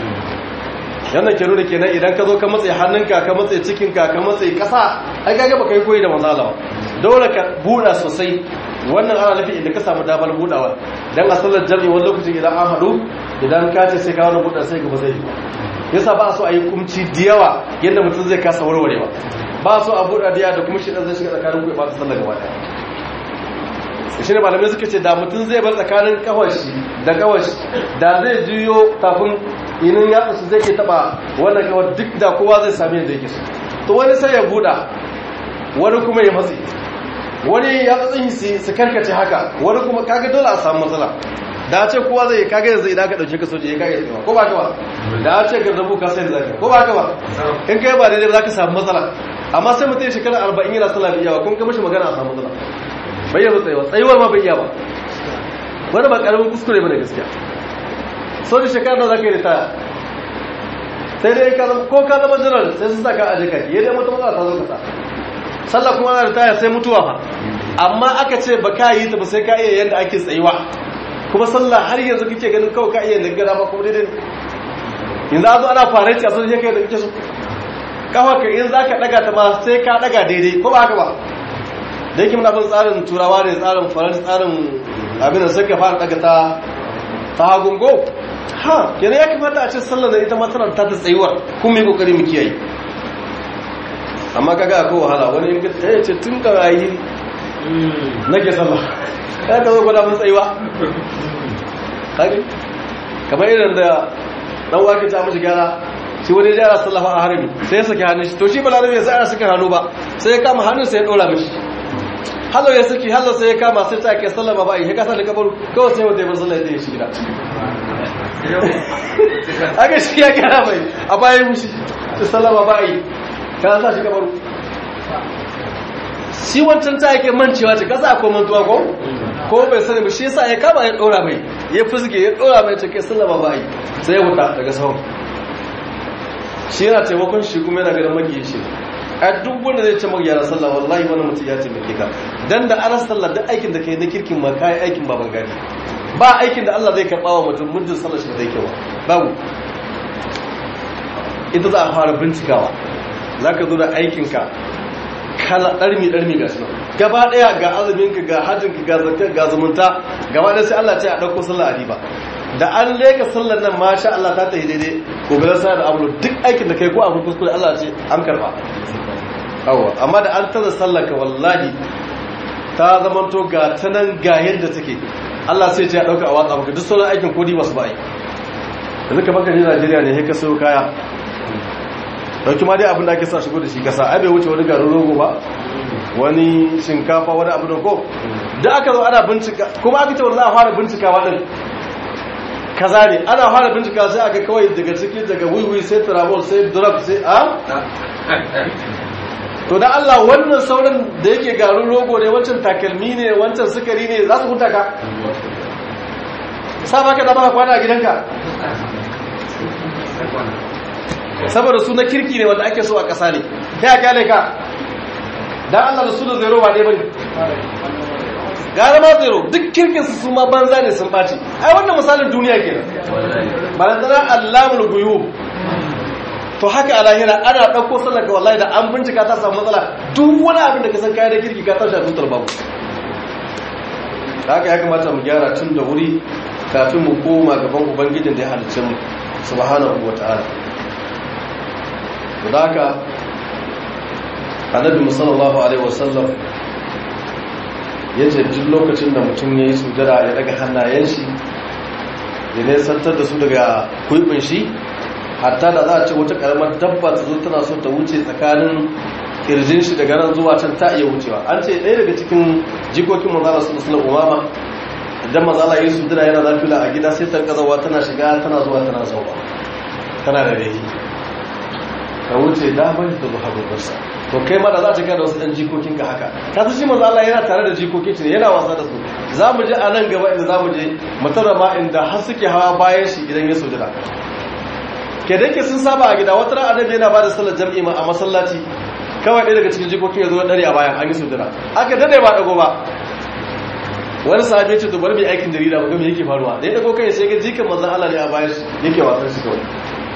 yana ke nuna kenan idan ka zo ka matsayi hannunka ka matsayi cikinka ka matsayi kasa ai kaga baka yi koyi da manzala ba dole ka buɗa sosai wannan ana nufi inda ka samu damar buɗawa dan a sallar jami'i wani lokacin idan an haɗu idan ka ce sai ka wani buɗa sai gaba zai yi yasa ba so a yi kumci da yawa yadda mutum zai kasa warwarewa ba so a buɗa da yawa da kuma shi ɗan zai shiga tsakanin kuwa ba ta sallar gaba ɗaya shi ne malamai suka ce da mutum zai bar tsakanin kawashi da kawashi da zai juyo tafin inin ya su zai ke taba wannan kawar duk da kowa zai sami yadda yake so to wani sai ya buɗa wani kuma ya matsi wani ya tsatsin su karkace haka wani kuma kaga dole a samu matsala da ce kowa zai kaga yanzu idan ka dauke ka soje ya kaga ko ba ka ba da ce ga rabu ka sai zaka ko ba ka ba in kai ba daidai ba za ka samu matsala amma sai mutum shekara 40 yana sallah biyawa kun ga mishi magana a samu matsala bayyana tsayuwa tsayuwar ma bai iya ba wani ba karamin kuskure bane gaskiya so da shekara da zaka yi ritaya sai dai ka zama ko ka zama jiran sai su saka a jika ki yadda mutum matsala ta zo ka sa sallah kuma ana ritaya sai mutuwa fa amma aka ce ba ka yi ta ba sai ka iya yadda ake tsayuwa kuma sallah har yanzu kake ganin kawai ka iya nagara ba kuma daidai yanzu a zo ana faranci a sun kai da kake so kawai ka in za ka daga ta ma sai ka daga daidai ko ba haka ba da yake muna bin tsarin turawa ne tsarin faransa tsarin abin da suka fara daga ta ta hagungo ha kenan ya kamata a ce sallar da ita matsalar ta ta tsayuwar kuma yi kokari mu kiyaye amma kaga akwai wahala wani in ta yace tun ka rayi nake sallah ya ka zo gwada mun tsayuwa kage kamar irin da dan wake ta mishi gyara shi wani ya gyara sallah a harami sai ya saki hannun shi to shi balarabe ya sai ana saka hannu ba sai ya kama hannun sai ya dora mishi halo ya saki halo sai ya kama sai ta ke sallama ba yi ya kasa da kabaru kawai sai wanda ya bar sallah da ya shi gida aka shi ya kara mai a bayan mushi ta sallama ba yi ka sa shi kabaru shi wancan ta yake mancewa ce kasa akwai mantuwa ko ko bai sani ba shi yasa ya kama ya dora mai ya fizge ya dora mai ta ke sallama ba yi sai ya wuta daga sahun shi yana taimakon shi kuma yana ganin magiyi shi a duk wanda zai ce magyara sallah wallahi wani mutum ya taimake ka dan da aras sallah duk aikin da kai na kirkin ma kai aikin baban gari ba aikin da Allah zai karba wa mutum muddin sallar shi da zai kewa babu ita za a fara bincikawa zaka zo da aikin ka kala darmi darmi ga sunan gaba daya ga azumin ka ga hajjin ka ga zakka ga zumunta gaba daya sai Allah ce a dauko sallah a riba da an leka sallar nan masha Allah ta tafi daidai ko ga sa da abu duk aikin da kai ko abu kuskure Allah ce an karba awa amma da an taza sallar ka wallahi ta zamanto ga ta nan ga yadda take Allah sai ce ya dauka a watsa maka duk sauran aikin kodi ba su ba ai yanzu ka baka je Najeriya ne sai ka sayo kaya dauki ma dai abin da ake sa shigo da shi kasa ai bai wuce wani garin rogo ba wani shinkafa wani abu da ko da aka zo ana bincika kuma aka ce wanda za a fara bincika waɗin kaza ne ana fara bincika sai aka kawai daga ciki daga wiwi sai tramol sai drug sai a to da Allah wannan sauran da yake garin rogo ne wancan takalmi ne wancan sukari ne za su huta ka sa baka da baka kwana a gidanka saboda su na kirki ne wanda ake so a ƙasa ne ta ya kyale ka dan Allah da su da zero ba ɗaya bane gara ma zero duk kirkin su su ma banza ne sun ɓaci ai wannan misalin duniya kenan balantana allamul guyub to haka a lahira ana ɗauko sallar ka wallahi da an bincika ta samu matsala duk wani abin da ka san kayan da kirki ka tashi a tutar babu haka ya kamata mu gyara tun da wuri kafin mu koma gaban ubangijin da ya halicce mu subhanahu wa ta'ala da haka annabi sallallahu alaihi wasallam ya ce duk lokacin da mutum ya yi sujada ya daga hannayen shi ya nesantar da su daga kuibin shi hatta da za a ce wata karamar dabba ta zo tana so ta wuce tsakanin kirjin shi daga nan zuwa can ta iya wucewa an ce ɗaya daga cikin jikokin manzala su musulun umama idan manzala yi sujada yana zafila a gida sai ta zawa tana shiga tana zuwa tana zauwa tana da rehi ka wuce damar da zuwa hagubarsa to kai ma da za ta kai da wasu ɗan jikokin ka haka ta su shi manzo Allah yana tare da jikokin shi yana wasa da su za mu je a nan gaba inda za mu je mutara ma inda har suke hawa bayan shi idan ya sujada ke da ke sun saba a gida wata ran annabi yana bada sallar jam'i ma a masallaci kawai ɗaya daga cikin jikokin ya zo dare a bayan an yi sujada aka dade ba dago ba wani sahabi ya ce to bari mai aikin jarida ba ga me yake faruwa da ya dago kai sai ga jikin manzon Allah ne a bayan shi yake wasan shi kawai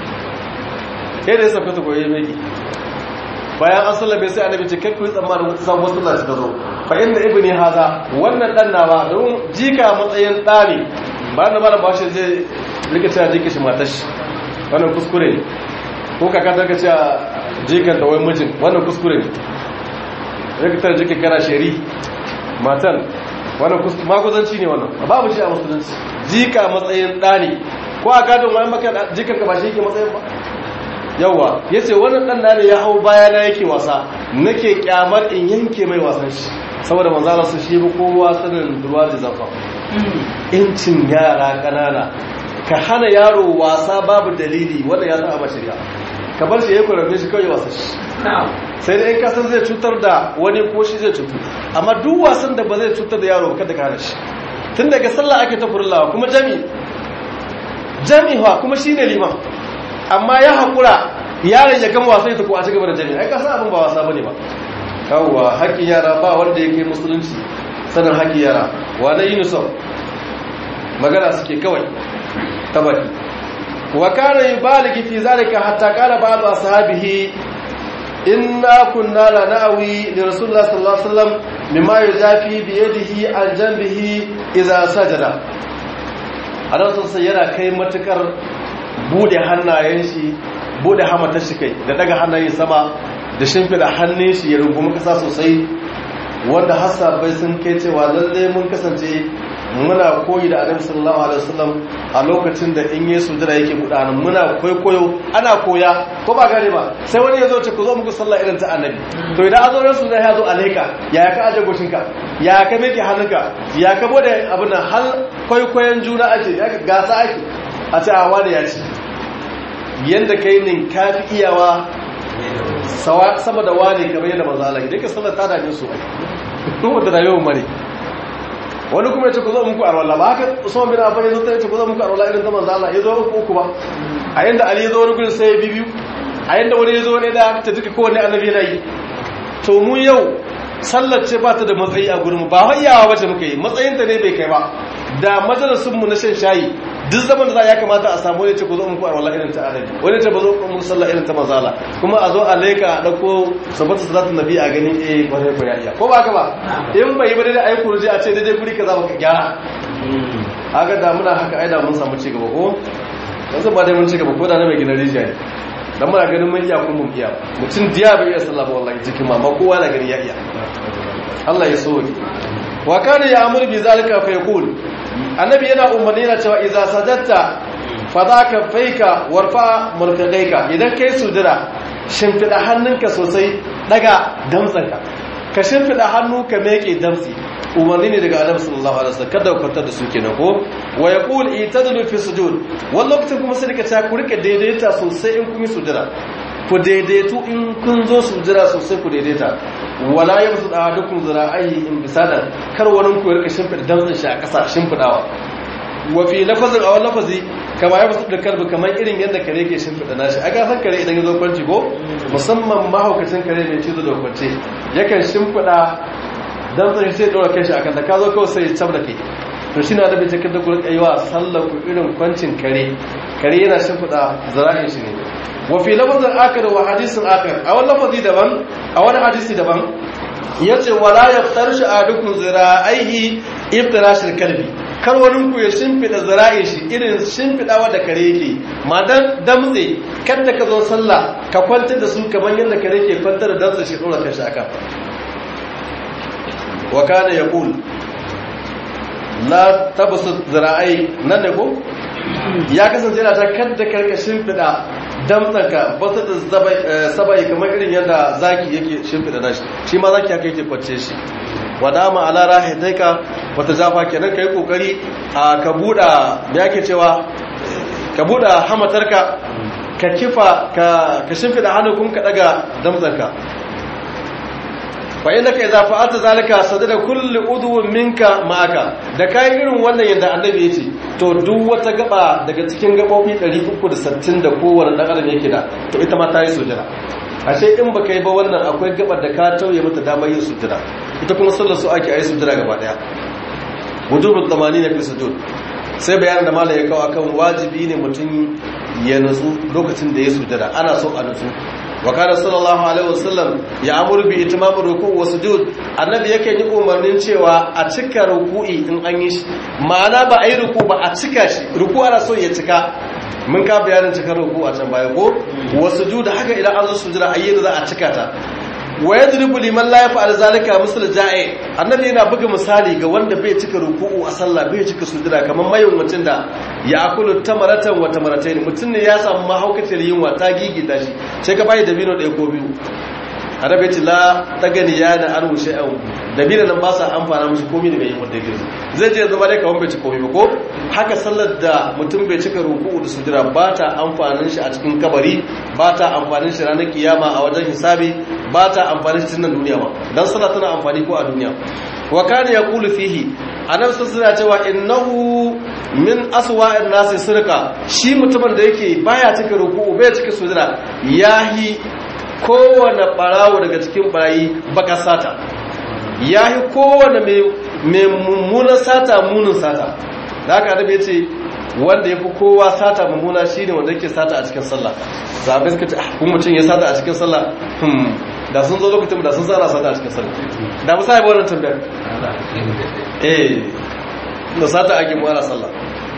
sai da ya sauka ta goye mai bayan an sallabe sai annabi ce kai ku yi tsammanin wata sabuwar sallah ta zo fa inda ibni haza wannan dan nawa don jika matsayin da ne ba na mara bashi zai rika cewa jika shi matar shi wannan kuskure ne ko kaka ta cewa jikan da wai mijin wannan kuskure ne rika ta jika kana sheri matan wannan kuskure makuzanci ne wannan babu shi a musulunci jika matsayin da ne ko a gadon wani maka jikan ka ba shi yake matsayin ba yawa ya ce wannan ɗan ne ya hau bayana yake wasa nake kyamar in yanke mai wasan shi saboda manzala su shi bi kowa sanin ruwa da zafa incin yara ƙanana ka hana yaro wasa babu dalili wanda ya zama shirya ka bar shi ya kwararre shi kawai wasa shi sai da in kasan zai cutar da wani ko shi zai cutu amma duk wasan da ba zai cutar da yaro ba kada ka hana shi tun daga sallah ake ta furlawa kuma jami jami'a kuma shine liman amma ya haƙura yaron ya gama wasan ta ko a cigaba da jami'a ai kasan abin ba wasa bane ba yawwa haƙƙin yara ba wanda yake musulunci sanin haƙƙin yara wa na yunusuf magana suke kawai ta baki wa kana yubaligi fi zalika hatta qala ba'd ashabihi inna kunna la na'wi li rasulillah sallallahu alaihi wasallam mimma yuzafi bi yadihi an janbihi idza sajada anan sai yana kai matukar bude hannayen shi bude hamatar shi kai da daga hannayen sama da shimfida hannun shi ya rungumi kasa sosai wanda bai sun kai cewa lalle mun kasance muna koyi da annabi sallallahu alaihi wasallam a lokacin da in yesu jira yake buɗa muna koyo ana koya ko ba gane ba sai wani ya zo ce ku zo muku sallah irin ta annabi to idan an zo rasu zai ya zo alaika ya ka aje goshinka ya ka meke hannunka ya ka bude abin nan hal kwaikwayon juna ake ya gasa ake a ce a wani ya ci yadda ka yi nin kafi iyawa sama da wani kamar yadda maza Allah idan ka sallar ta dame su ai kuma da rayuwar mare wani kuma ya ce ku zo muku arwala ba haka usman bin affan ya zo ta ce ku zo muku arwala irin ta manzo Allah ya zo uku uku ba a yanda ali ya zo wani gurin sai ya bibiyu a yanda wani ya zo wani da ta duka kowanne annabi yana yi to mu yau sallar ce ba ta da matsayi a gurin ba hayyawa bace muka yi matsayinta ne bai kai ba da majalisunmu na shan shayi duk zaman da za ya kamata a samu wani ce ku zo muku a wallah irin ta annabi wani ce ba zo mu sallah irin ta mazala kuma a zo a leka a dauko sabata salatu nabi a gani eh kwarai ko ya iya ko ba ka ba in bai ba dai ayi kurji a ce daidai guri kaza baka gyara haka da muna haka ai da mun samu ci gaba ko yanzu ba dai mun ci gaba ko da na mai gina rijiya ne dan muna ganin mun iya kun mun iya mutum diya bai iya sallah ba wallahi cikin ma amma kowa na gani ya iya Allah ya so wa kana ya'muru bi zalika fa yaqul annabi yana umarni yana cewa idza sajadta fadaka faika warfa mulkadaika idan kai sujura shimfida hannunka sosai daga damtsanka ka shimfida hannu ka meke damtsi umarni ne daga annabi sallallahu alaihi wasallam kada ku kwantar da su kenan ko wa yaqul itadlu fi sujud wannan lokacin kuma sai ka ta ku rike daidaita sosai in kun yi sujura ku daidaitu in kun zo sujura sosai ku daidaita wala yamsu da dukkan zira'ai in bisadan kar wani ku rika shimfida damtsin shi a ƙasa shimfidawa wa fi lafazin a wani lafazi kama ya basu da karbi kamar irin yadda kare ke shimfiɗa nashi a gasar kare idan ya zo kwanci ko musamman mahaukacin kare mai cizo da kwanci yakan shimfiɗa don tsari sai ɗora kai shi a kanta ka zo kawai sai ya cab da kai to shi na da bai cikin da kurin aiwa sallar ku irin kwancin kare kare yana shimfiɗa zira'in shi ne wa fi lafazin akar wa hadisin akar a wani lafazi daban a wani hadisi daban ya ce wala ya fitar shi a dukkan zira'aihi iftirashil kalbi kar wani ku ya shimfiɗa zira'in shi irin shimfiɗawa da kare yake ma dan damtse kada ka zo sallah ka kwantar da su kamar yadda kare ke kwantar da damtse shi ɗora kashi aka wa kana yaqul la tabsu zira'ai nan ne ko ya kasance yana ta kada karka shimfiɗa damtsanka ba su da sabai kamar irin yadda zaki yake shimfiɗa nashi shi ma zaki haka yake kwance shi wadama ala rahitaika wata jafa kenan kai kokari a ka buda me yake cewa ka buda hamatarka ka kifa ka ka shimfida hannu kuma ka daga damzanka fa innaka idza fa'alta zalika sadada kulli udwin minka ma'aka da kai irin wannan yadda annabi yace to duk wata gaba daga cikin gabobi 360 da kowanne dan adam yake da to ita ma ta yi sujada ashe in baka yi ba wannan akwai gabar da ka tauye mata damar yin sujada ita kuma sallar su ake ayi sujada gaba daya wujubul zamani na fi sujud sai bayanin da malai ya kawo akan wajibi ne mutum ya nutsu lokacin da ya sujada ana so a nutsu wa kana sallallahu alaihi wasallam ya amuru bi itimamur ruku' wa sujud annabi yake yi umarnin cewa a cika ruku'i in an yi shi ma'ana ba a yi ruku ba a cika shi ruku ana so ya cika mun ka bayanin cikar ruku a can baya ko wa sujud haka idan an zo sujada ayyana za a cika ta wa yadribu liman la yaf'al zalika misal ja'i annabi yana buga misali ga wanda bai cika ruku'u a sallah bai cika sujada kamar mayin mutum da ya akulu tamaratan wa tamaratayn mutum ne ya samu mahaukaciyar yunwa ta gigita shi sai ka bai dabino ɗaya ko biyu annabi ya ce la tagani ya da an wuce an dabino nan ba sa amfana mishi komai da bai yi wanda yake zai je zama dai kawai bai ci komai ba ko haka sallar da mutum bai cika ruku'u da sujada ba ta amfanin shi a cikin kabari ba ta amfanin shi ranar kiyama a wajen hisabi ba ta amfani cikin nan duniya ba dan sallah tana amfani ko a duniya wa kana yaqulu fihi annabi sallallahu alaihi cewa innahu min aswa'in nasi sirqa shi mutumin da yake baya cika ruku'u bai cika sujada yahi kowane barawo daga cikin barayi baka sata yahi kowane mai mai mummunan sata munin sata da haka annabi ya ce wanda ya fi kowa sata mummuna shi ne wanda yake sata a cikin sallah sahabai suka ce ah kun mutum ya sata a cikin sallah hmm da sun zo lokacin da sun tsara sata a cikin sallah da musa ya wannan tambayar eh da sata ake mu ana sallah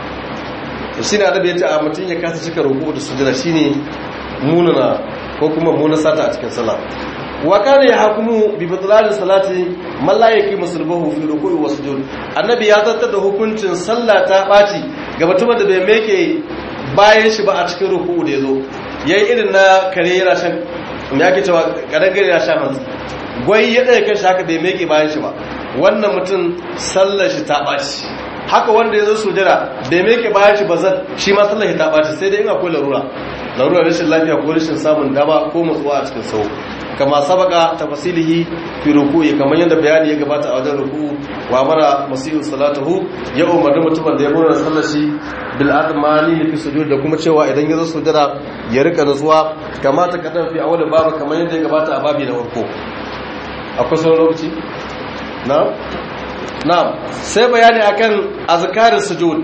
to shine adabi ya ce a mutum ya kasa cika ruku da sujada shine munana ko kuma munan sata a cikin sallah wa kana yahkumu bi bidlal salati man la yaqimu sulbahu fi ruku'i wa sujud annabi ya zartar da hukuncin sallah ta baci ga mutumin da bai meke bayan shi ba a cikin ruku'u da yazo yayi irin na kare yana shan me yake cewa kadangare yana shan hanzu gwai ya daya kan shi haka bai meke bayan shi ba wannan mutum sallar shi ta baci haka wanda ya zo sujada bai meke bayan shi ba zan shi ma sallar shi ta baci sai dai in akwai larura larura rashin lafiya ko rashin samun dama ko matsuwa a cikin sau kama sabaka tafasilihi fi ruku'i kamar yadda bayani ya gabata a wajen ruku'u wa mara masihu salatuhu ya umarni mutumin da ya murna sallar shi bil admani fi sujud da kuma cewa idan ya zo sujada ya rika nutsuwa kama ta kadan fi awwal babu kamar yadda ya gabata a babi na farko akwai sauran lokaci na na sai bayani akan azkarin sujud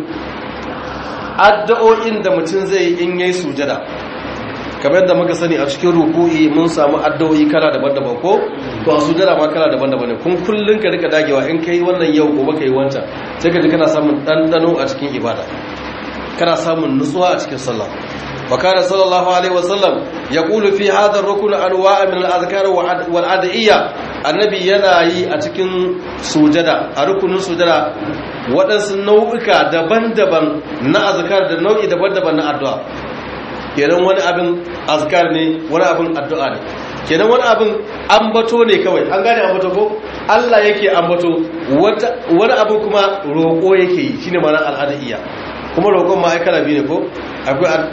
addu'o'in da mutum zai yi in yayi sujada kamar da muka sani a cikin ruku'i mun samu addu'o'i kala daban-daban ko to a sujada ma kala daban-daban ne kun kullun ka rika dagewa in kai wannan yau gobe kai wancan sai ka ji kana samun dandano a cikin ibada kana samun nutsuwa a cikin sallah وكان صلى الله عليه وسلم يقول في هذا الركن انواع من الاذكار والادعيه النبي yana yi a cikin sujada a rukunin sujada waɗansu nau'uka daban-daban na azkar da nau'i daban-daban na addu'a kenan wani abin azkar ne wani abin addu'a ne kenan wani abin ambato ne kawai an gane ambato ko Allah yake ambato wani abin kuma roƙo yake yi shine ma'anar al'adiyya kuma roƙon ma ai kala biyu ne ko akwai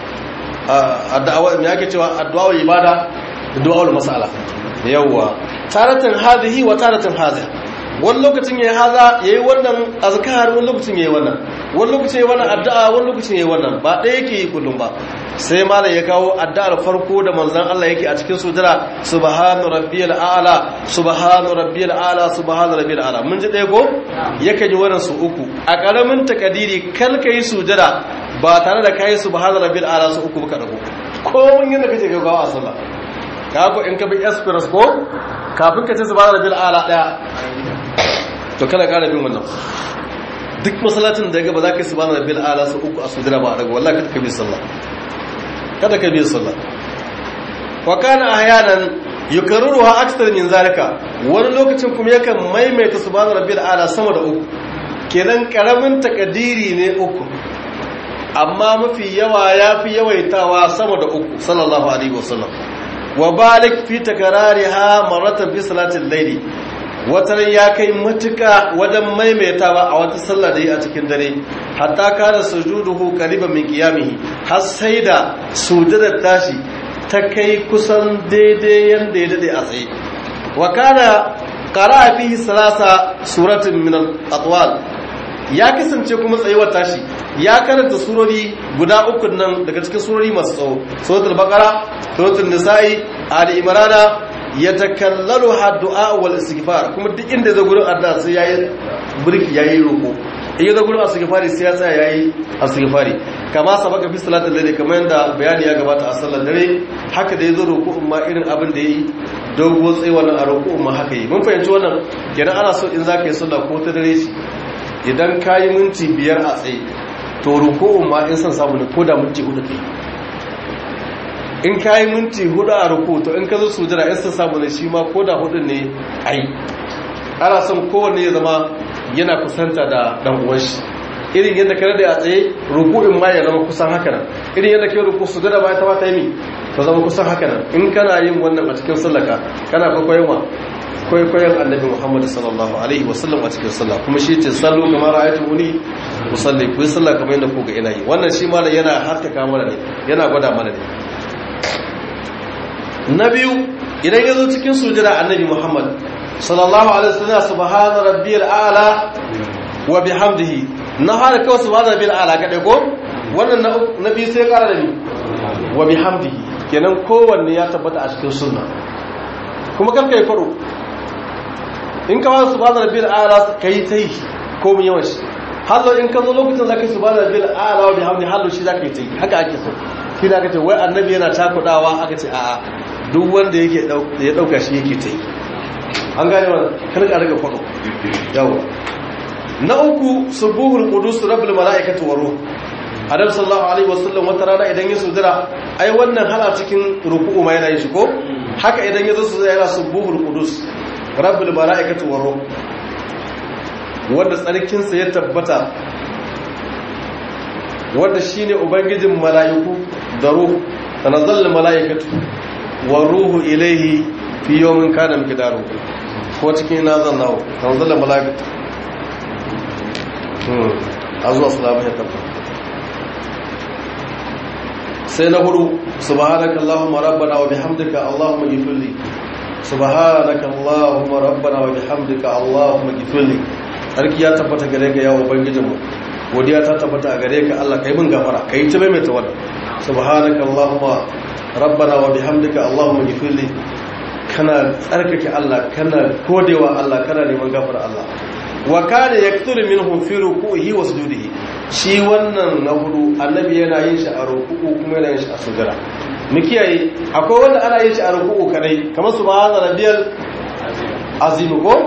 addu'a me yake cewa addu'a ibada da du'a mas'ala yawa taratan hadhihi wa taratan hadha wani lokacin yayi haza yayi wannan azkar wani lokacin yayi wannan wani lokacin yayi wannan addu'a wani lokacin yayi wannan ba ɗaya yake yi kullum ba sai malam ya kawo addu'ar farko da manzon Allah yake a cikin sujada subhanu rabbiyal a'la subhanu rabbiyal a'la subhanu rabbiyal a'la mun ji ɗaya ko yake ji wannan su uku a karamin takadiri kal kai sujada ba tare da kai subhanu rabbiyal a'la su uku ka dago ko mun yanda kace ga gawa a sallah ka ko in ka bi express ko kafin ka ce subhanu rabbiyal a'la daya to kana ƙara bin wannan duk masalatin da ga ba za ka yi subhanu rabbiyal a'la su uku a sujada ba a dago wallahi kada ka bi sallah kada ka bi sallah wa kana ahyanan yukarruha akthar min zalika wani lokacin kuma yakan maimaita subhana rabbil ala sama da uku kenan karamin takadiri ne uku amma mafi yawa yafi yawaitawa sama da uku sallallahu alaihi wasallam wa balik fi takrariha maratan fi salatil layli watan ya kai matuka wajen maimaitawa a wata sallah da yi a cikin dare hatta kana sujuduhu qariban min qiyamihi har sai da sujudar tashi ta kai kusan daidai yanda ya dade a tsaye wa kana qara'a fihi salasa suratin min al-atwal ya kasance kuma tsayuwar tashi ya karanta surori guda uku nan daga cikin surori masu tsawo suratul baqara suratul nisa'i ali imrana ya takallalu du'a wal istighfar kuma duk inda zai gurin addu'a sai yayi burki yayi roko in ya zai gurin istighfari sai ya tsaya yayi istighfari kama sabaka fi salatul layl kamar yanda bayani ya gabata a sallar dare haka da yazo roko umma irin abin da yayi dogo tsayi wannan a roko umma haka yi mun fahimci wannan kenan ana so in zaka yi sallah ko ta dare shi idan kayi minti biyar a tsaye to roko umma in san samu ne ko da minti hudu kai in ka yi minti hudu a ruku to in ka zo sujada in sun samu ne shi ma ko da hudun ne ai ana son kowanne ya zama yana kusanta da dan uwan shi irin yadda ka rade a tsaye ruku'in ma ya zama kusan haka nan irin yadda ke ruku sujada ba ta mata yi ta zama kusan haka nan in kana yin wannan a cikin sallaka kana kwaikwayon wa kwaikwayon annabi muhammad sallallahu alaihi wasallam a cikin sallah kuma shi ce sallu kamar ayatu wuni musalli ku yi sallah kamar yadda ku ga ina yi wannan shi malam yana haskaka mana ne yana gwada mana ne na biyu idan ya zo cikin sujada annabi muhammad sallallahu alaihi wasallam subhana rabbiyal a'la wa bihamdihi na fara kawai subhana rabbiyal a'la kadai ko wannan na biyu sai kara da ni wa bihamdihi kenan kowanne ya tabbata a cikin sunna kuma karka yi faro in ka fara subhana rabbiyal a'la kai tai ko mun yawan shi hallo in ka zo lokacin zaka yi subhana rabbiyal a'la wa bihamdihi hallo shi zaka yi tai haka ake so shi da aka ce wai annabi yana takudawa aka ce a'a duk wanda yake ya dauka shi yake ta yi an gane wannan karka daga kwado yawa na uku subuhul qudus rabbul malaikati wa ruh adam sallallahu alaihi wasallam wata rana idan ya sujira ai wannan hala cikin ruku'u ma yana yin shi ko haka idan ya zo sujira yana subuhul qudus rabbul malaikati wa ruh wanda tsarkin sa ya tabbata wanda shine ubangijin mala'iku da ruh tanazzal malaikatu wa ruhu ilaihi fi yawmin kana miqdaru ko cikin nazan nawo tanzala malaikatu hmm azwa salamu ya tabbata sai na hudu subhanakallahumma rabbana wa bihamdika allahumma ghfirli subhanakallahumma rabbana wa bihamdika allahumma ghfirli sarki ya tabbata gare ka ya ubangijinmu godiya ta tabbata gare ka Allah kai mun gafara kai ta mai ta wannan subhanakallahumma rabbana wa bihamdika allahumma ghfirli kana tsarkake Allah kana kodewa Allah kana neman gafara Allah wa kana yakturu minhu fi ruku'ihi wa sujudihi shi wannan na hudu annabi yana yin shi a ruku'u kuma yana yin shi a sujada mu kiyaye akwai wanda ana yin shi a ruku'u kadai kamar subhana rabbiyal azim ko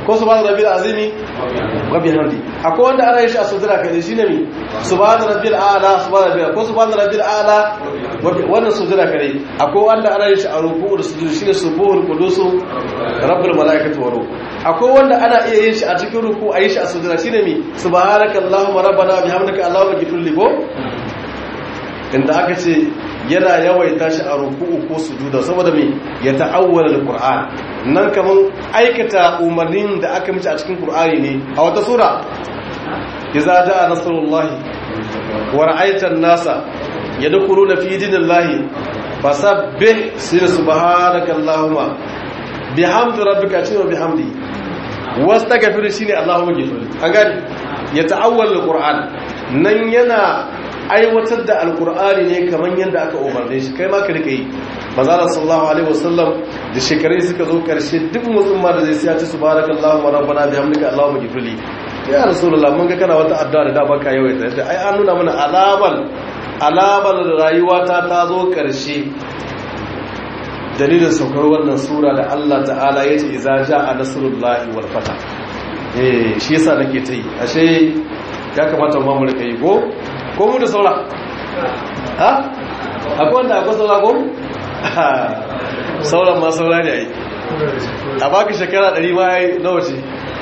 ko subhana rabbil azimi wa bihamdi akwai wanda ana yin shi a sujada kai shine mi subhana rabbil a'la subhana rabbil ko subhana rabbil a'la wannan sujada kai akwai wanda ana yin shi a ruku'u da sujudu shine subuhul qudus rabbul malaikati wa ruh akwai wanda ana iya yin shi a cikin ruku a yi shi a sujada shine mi subhanakallahumma rabbana bihamdika allahumma ghfirli ko inda aka ce yana yawaita shi a ruku'u ko sujuda saboda me ya ta'awwala alquran nan kaman aikata umarnin da aka mici a cikin qur'ani ne a wata sura idza jaa nasrullahi wa ra'aita an-nasa yadkhuluna fi dinillahi fasabbih subhanakallahumma bihamdi rabbika wa bihamdi wastaghfir shine allahumma ghfir an gani ya ta'awwala alquran nan yana aiwatar da alkur'ani ne kamar yadda aka umarne shi kai ma ka rika yi manzala sallallahu alaihi wasallam da shekarai suka zo karshe duk musulma da zai siya ci subhanakallahu wa rabbana bihamdika allahumma ghfirli ya rasulullah mun ga kana wata addu'a da da baka yawaita yadda ai an nuna mana alaman alaman rayuwa ta ta zo karshe dalilin saukar wannan sura da Allah ta'ala yace idza jaa nasrullahi wal fatah eh shi yasa nake ta yi ashe ya kamata mu mu rika yi ko ko mu da saura ha akwai wanda akwai saura ko sauran ma saura ne ai a baka shekara 100 ma yayi nawa ce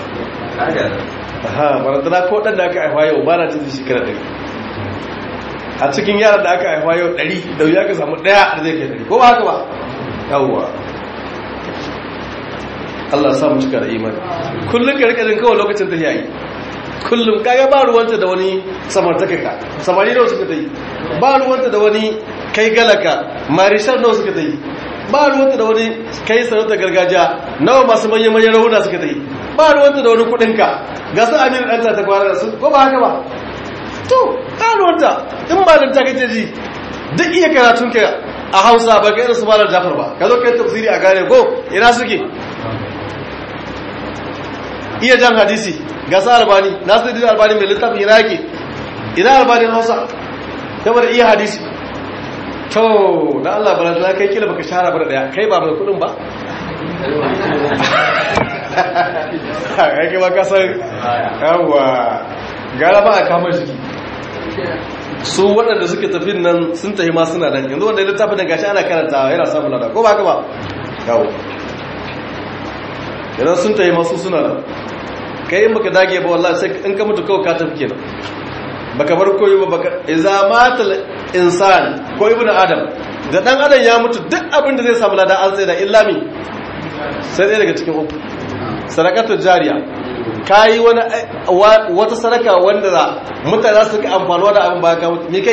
ha barantana ko dan da aka haifa yau ba na jin shekara 100 a cikin yaran da aka haifa yau 100 da wuya ka samu daya da zai kai 100 ko ba haka ba yawwa Allah sa mu cika da imani kullun ka rika jin kawai lokacin da yayi kullum kaga ba ruwanta da wani samartaka ka samari nawa suka yi ba ruwanta da wani kai galaka marishar nawa suka yi ba ruwanta da wani kai sarauta gargajiya nawa masu manyan manyan rahuna suka yi ba ruwanta da wani kudinka ga su amir ɗanta ta kwana da su ko ba haka ba to ta ruwanta in ba da ta kace ji duk iya karatun ka a hausa ba ga irin su malar jafar ba ka zo kai tafsiri a gane ko ina suke iya jan hadisi ga sa albani nasiruddin albani mai littafin iraki ina albanin hausa kamar iya hadisi to da Allah bala da kai kila baka shahara bar daya kai ba mai kudin ba kai kai ba ka san yawa gara ba a kamar shi su waɗanda suke tafin nan sun tafi ma suna nan yanzu wanda littafin da gashi ana karantawa yana samun lada ko ba ka ba yawo idan sun tafi masu suna nan kai in baka dage ba wallahi sai in ka mutu kawai ka tafi kenan baka bar koyi ba baka idza matal insan ko ibnu adam da dan adam ya mutu duk abin da zai samu lada an sai da illami sai dai daga cikin uku sadaqatu jariya kai wani wata sadaka wanda za mutane za su ga amfanuwa da abin ba ka mutu me kai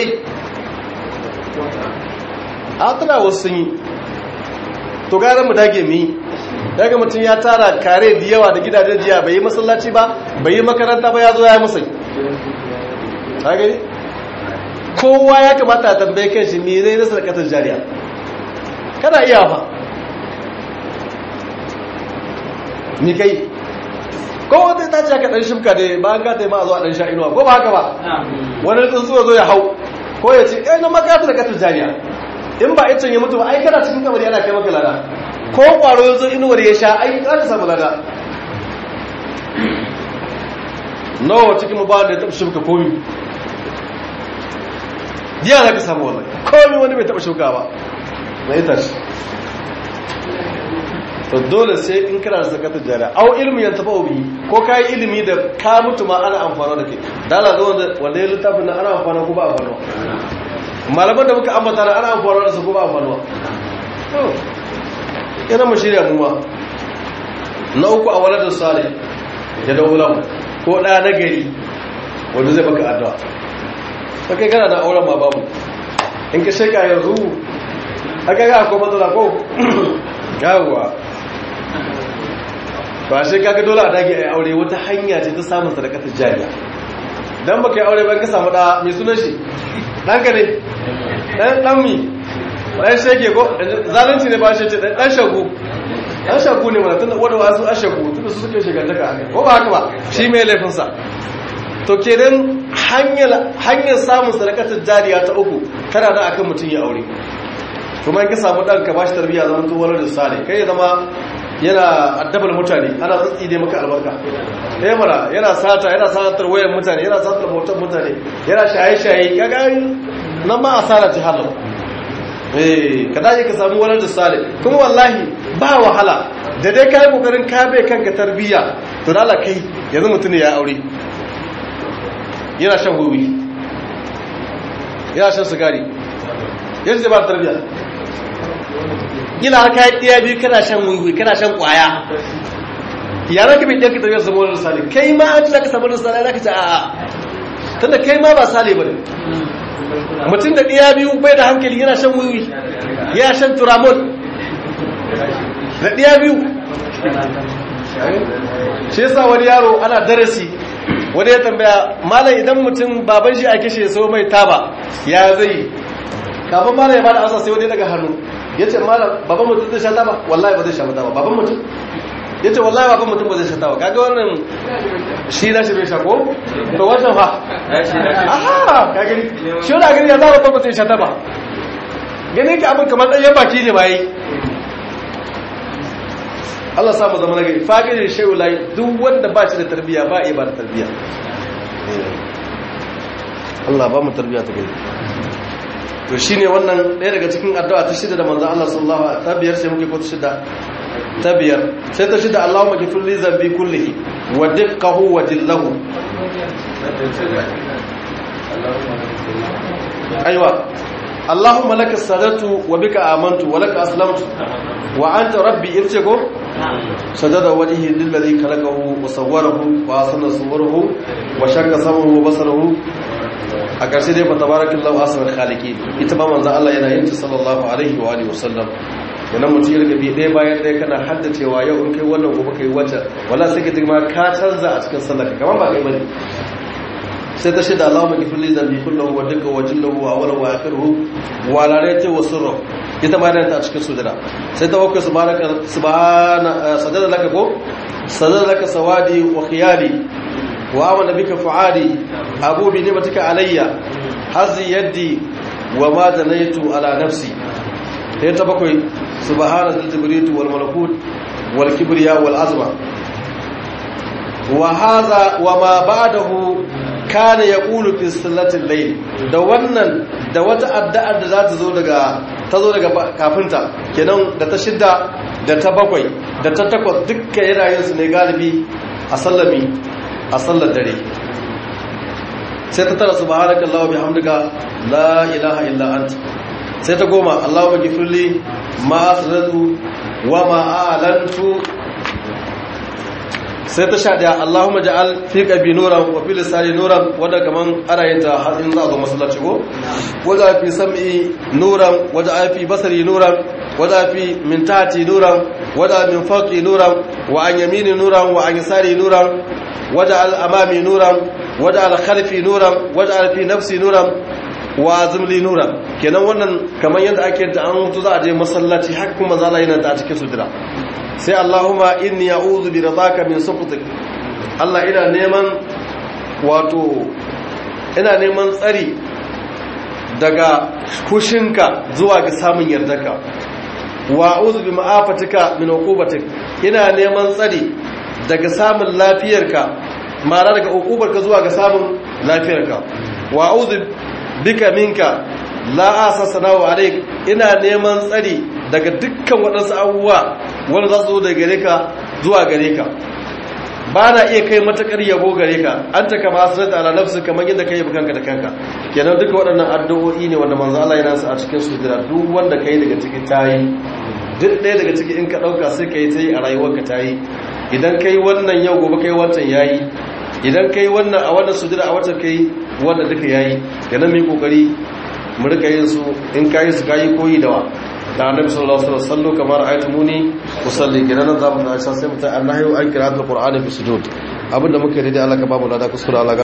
a tana wasu sun yi to gara mu dage mu yi daga mutum ya tara kare da yawa da gidajen jiya bai yi masallaci ba bai yi makaranta ba ya zo ya yi musai ta gani kowa ya kamata a tambaye kan shi me zai nasa da katar jariya kana iya fa ni kai kowa zai ta ce ka ɗan shimka da bayan ka taima a zuwa ɗan sha inuwa ko ba haka ba wani tsuntsuwa zo ya hau ko ya ce ɗaya na makata da katar jariya in ba icen ya mutu ba ai kana cikin kamar yana kai maka lada ko kwaro ya zo inuwar ya sha ai za ka samu lada nawa cikin mubawa da ya taɓa shuka komi jiya za ka samu wannan komi wani bai taɓa shuka ba na ita shi to dole sai in kana da zakatar jariya au ilmi yan tafa obi ko kayi ilimi da ka mutu ma ana amfana da ke dala zo wanda ya littafin na ana amfana ko ba amfana malaman da muka ambata na ana amfana da su ko ba amfana yana mu shirya muwa na uku a waladar sale ya da ulam ko ɗaya na gari wanda zai baka addu'a ta kai kana da auren ma babu in ka sheka yanzu aka ga akwai matsala ko yawwa ba shi kaga dole a dage a yi aure wata hanya ce ta samun sadakatar jariya dan baka yi aure ban ka samu da mai sunan shi ɗanka ne ɗan ɗan mi ɗan shege ko zalunci ne ba shi ce ɗan shagu ɗan shagu ne mana tun da wadda wasu an shagu tun da su suke shigantaka haka ko ba haka ba shi mai laifinsa to kenan hanyar samun sadakatar jariya ta uku tana da akan mutum ya aure kuma in ka samu ɗan ka ba shi tarbiyya zama tuwar da sale kai ya zama yana addabar mutane ana tsatsi ne maka albarka eh mara yana sata yana satar wayan mutane yana satar motar mutane yana shaye-shaye kaga nan ma asara ce halau eh ka dace ka samu wani da sale kuma wallahi ba wahala da dai kai kokarin ka bai kanka tarbiyya to dala kai yanzu mutum ya aure yana shan wiwi yana shan sigari yanzu zai ba tarbiyya yana har kayan ɗaya biyu kana shan wiwi kana shan ƙwaya yana ka bai ɗanka tarbiyyar zama wani sale kai ma an za ka samu wani sale za ka ce a'a tunda kai ma ba sale ba ne mutum da ɗaya biyu bai da hankali yana shan wiwi yana shan turamon da ɗaya biyu shi yasa wani yaro ana darasi wani ya tambaya malam idan mutum baban shi a kishe so mai taba ya zai kafin malam ya bada asa sai wani daga hannu ya ce malam baban mutum zai sha taba wallahi ba zai sha taba baban mutum ya ce wallahi baban mutum ba zai sha taba kaga wannan shi na shi bai sha ko to wannan fa aha ka gani shi wani gani ya zama babban mutum sha taba gani ka abin kamar ɗanyen baki ne ba yi Allah samu zama nagari faƙirin shehu layi duk wanda ba shi da tarbiyya ba a yi ba da tarbiyya Allah ba mu tarbiyya ta gari to shi ne wannan ɗaya daga cikin addu'a ta shida da manzan Allah sallallahu a ta biyar sai muke ko ta shida ta biyar sai ta shida Allah maki fulli zambi kullihi wa dukkahu wa dillahu aiwa Allahumma laka sadatu wa bika amantu wa laka aslamtu wa anta rabbi irtigo sajada wajhi lillazi khalaqahu wa sawwarahu wa asana suwarahu wa shakka samahu wa basarahu a ƙarshe dai fatabarakallahu asrul khaliqin ita ma manzo Allah yana yin ta sallallahu alaihi wa alihi wasallam yana mutum ya riga bi ɗaya bayan ɗaya kana haddacewa yau in kai wannan gobe kai wata wala sai ka ma ka canza a cikin sallar kamar ba kai bane sai ta shida Allahumma ghfir li dhanbi kullahu wa dukka wa jillahu wa awwalahu wa akhiruhu wa la rayta wa sirru ita ma ta cikin sujada sai ta wakka subhanaka subhana sajada laka ko sajada laka sawadi wa khiyali wa amana bika fuadi abu bi nimatika alayya hazi yaddi wa ma zanaitu ala nafsi sai ta bakwai subhana zal jibritu wal malakut wal kibriya wal azma wa hadha wa ma ba'dahu kana ya ƙulu fi sallatin layl da wannan da wata addu'ar da za ta zo daga ta zo daga kafinta kenan da ta shidda da ta bakwai da ta takwas dukkan yanayin su ne galibi a sallami a sallar dare sai ta tara subhanaka allahumma bihamdika la ilaha illa anta sai ta goma allahumma ghfirli ma asrartu wa ma a'lantu sai ta sha daya Allahumma ja'al fi qalbi nuran wa fi lisani nuran wanda kaman ana yin ta har in za a zo masallaci ko wada fi sam'i nuran wada fi basari nuran wada fi min tahti nuran wada min fawqi nuran wa an yamini nuran wa an yasari nuran wada al amami nuran wada al khalfi nuran wada al fi nafsi nuran wa azmli nuran kenan wannan kaman yadda ake ta an mutu za a je masallaci har kuma zala yana ta cikin sujira sai Allahumma inni a'udhu bi ridaka min sukhtik Allah ina neman wato ina neman tsari daga kushinka zuwa ga samun yardarka wa a'udhu bi ma'afatika min uqubatik ina neman tsari daga samun lafiyarka ma'ana daga uqubarka zuwa ga samun lafiyarka wa a'udhu bika minka la asasana wa alaik ina neman tsari daga dukkan waɗansu abubuwa wanda za su zo daga gare ka zuwa gare ka ba na iya kai matakar yabo gare ka an ta kama asirar da alalafsu kamar yadda ka yi kanka da kanka kenan duka waɗannan addu'o'i ne wanda manzo Allah yana su a cikin su jira duk wanda ka yi daga ciki ta yi duk ɗaya daga ciki in ka ɗauka sai ka yi ta yi a rayuwarka ta yi idan ka yi wannan yau gobe ka yi wancan ya yi idan ka yi wannan a wannan sujira a watan ka yi wanda duka ya yi kenan mai kokari mu rika yin su in ka yi su ka yi koyi da wa da annabi sallallahu alaihi wasallam kamar aytumuni usalli gidan zamu da aisha sai mutai annahi an qira'atul qur'ani fi sujud abinda muke da Allah ka babu lada kuskura Allah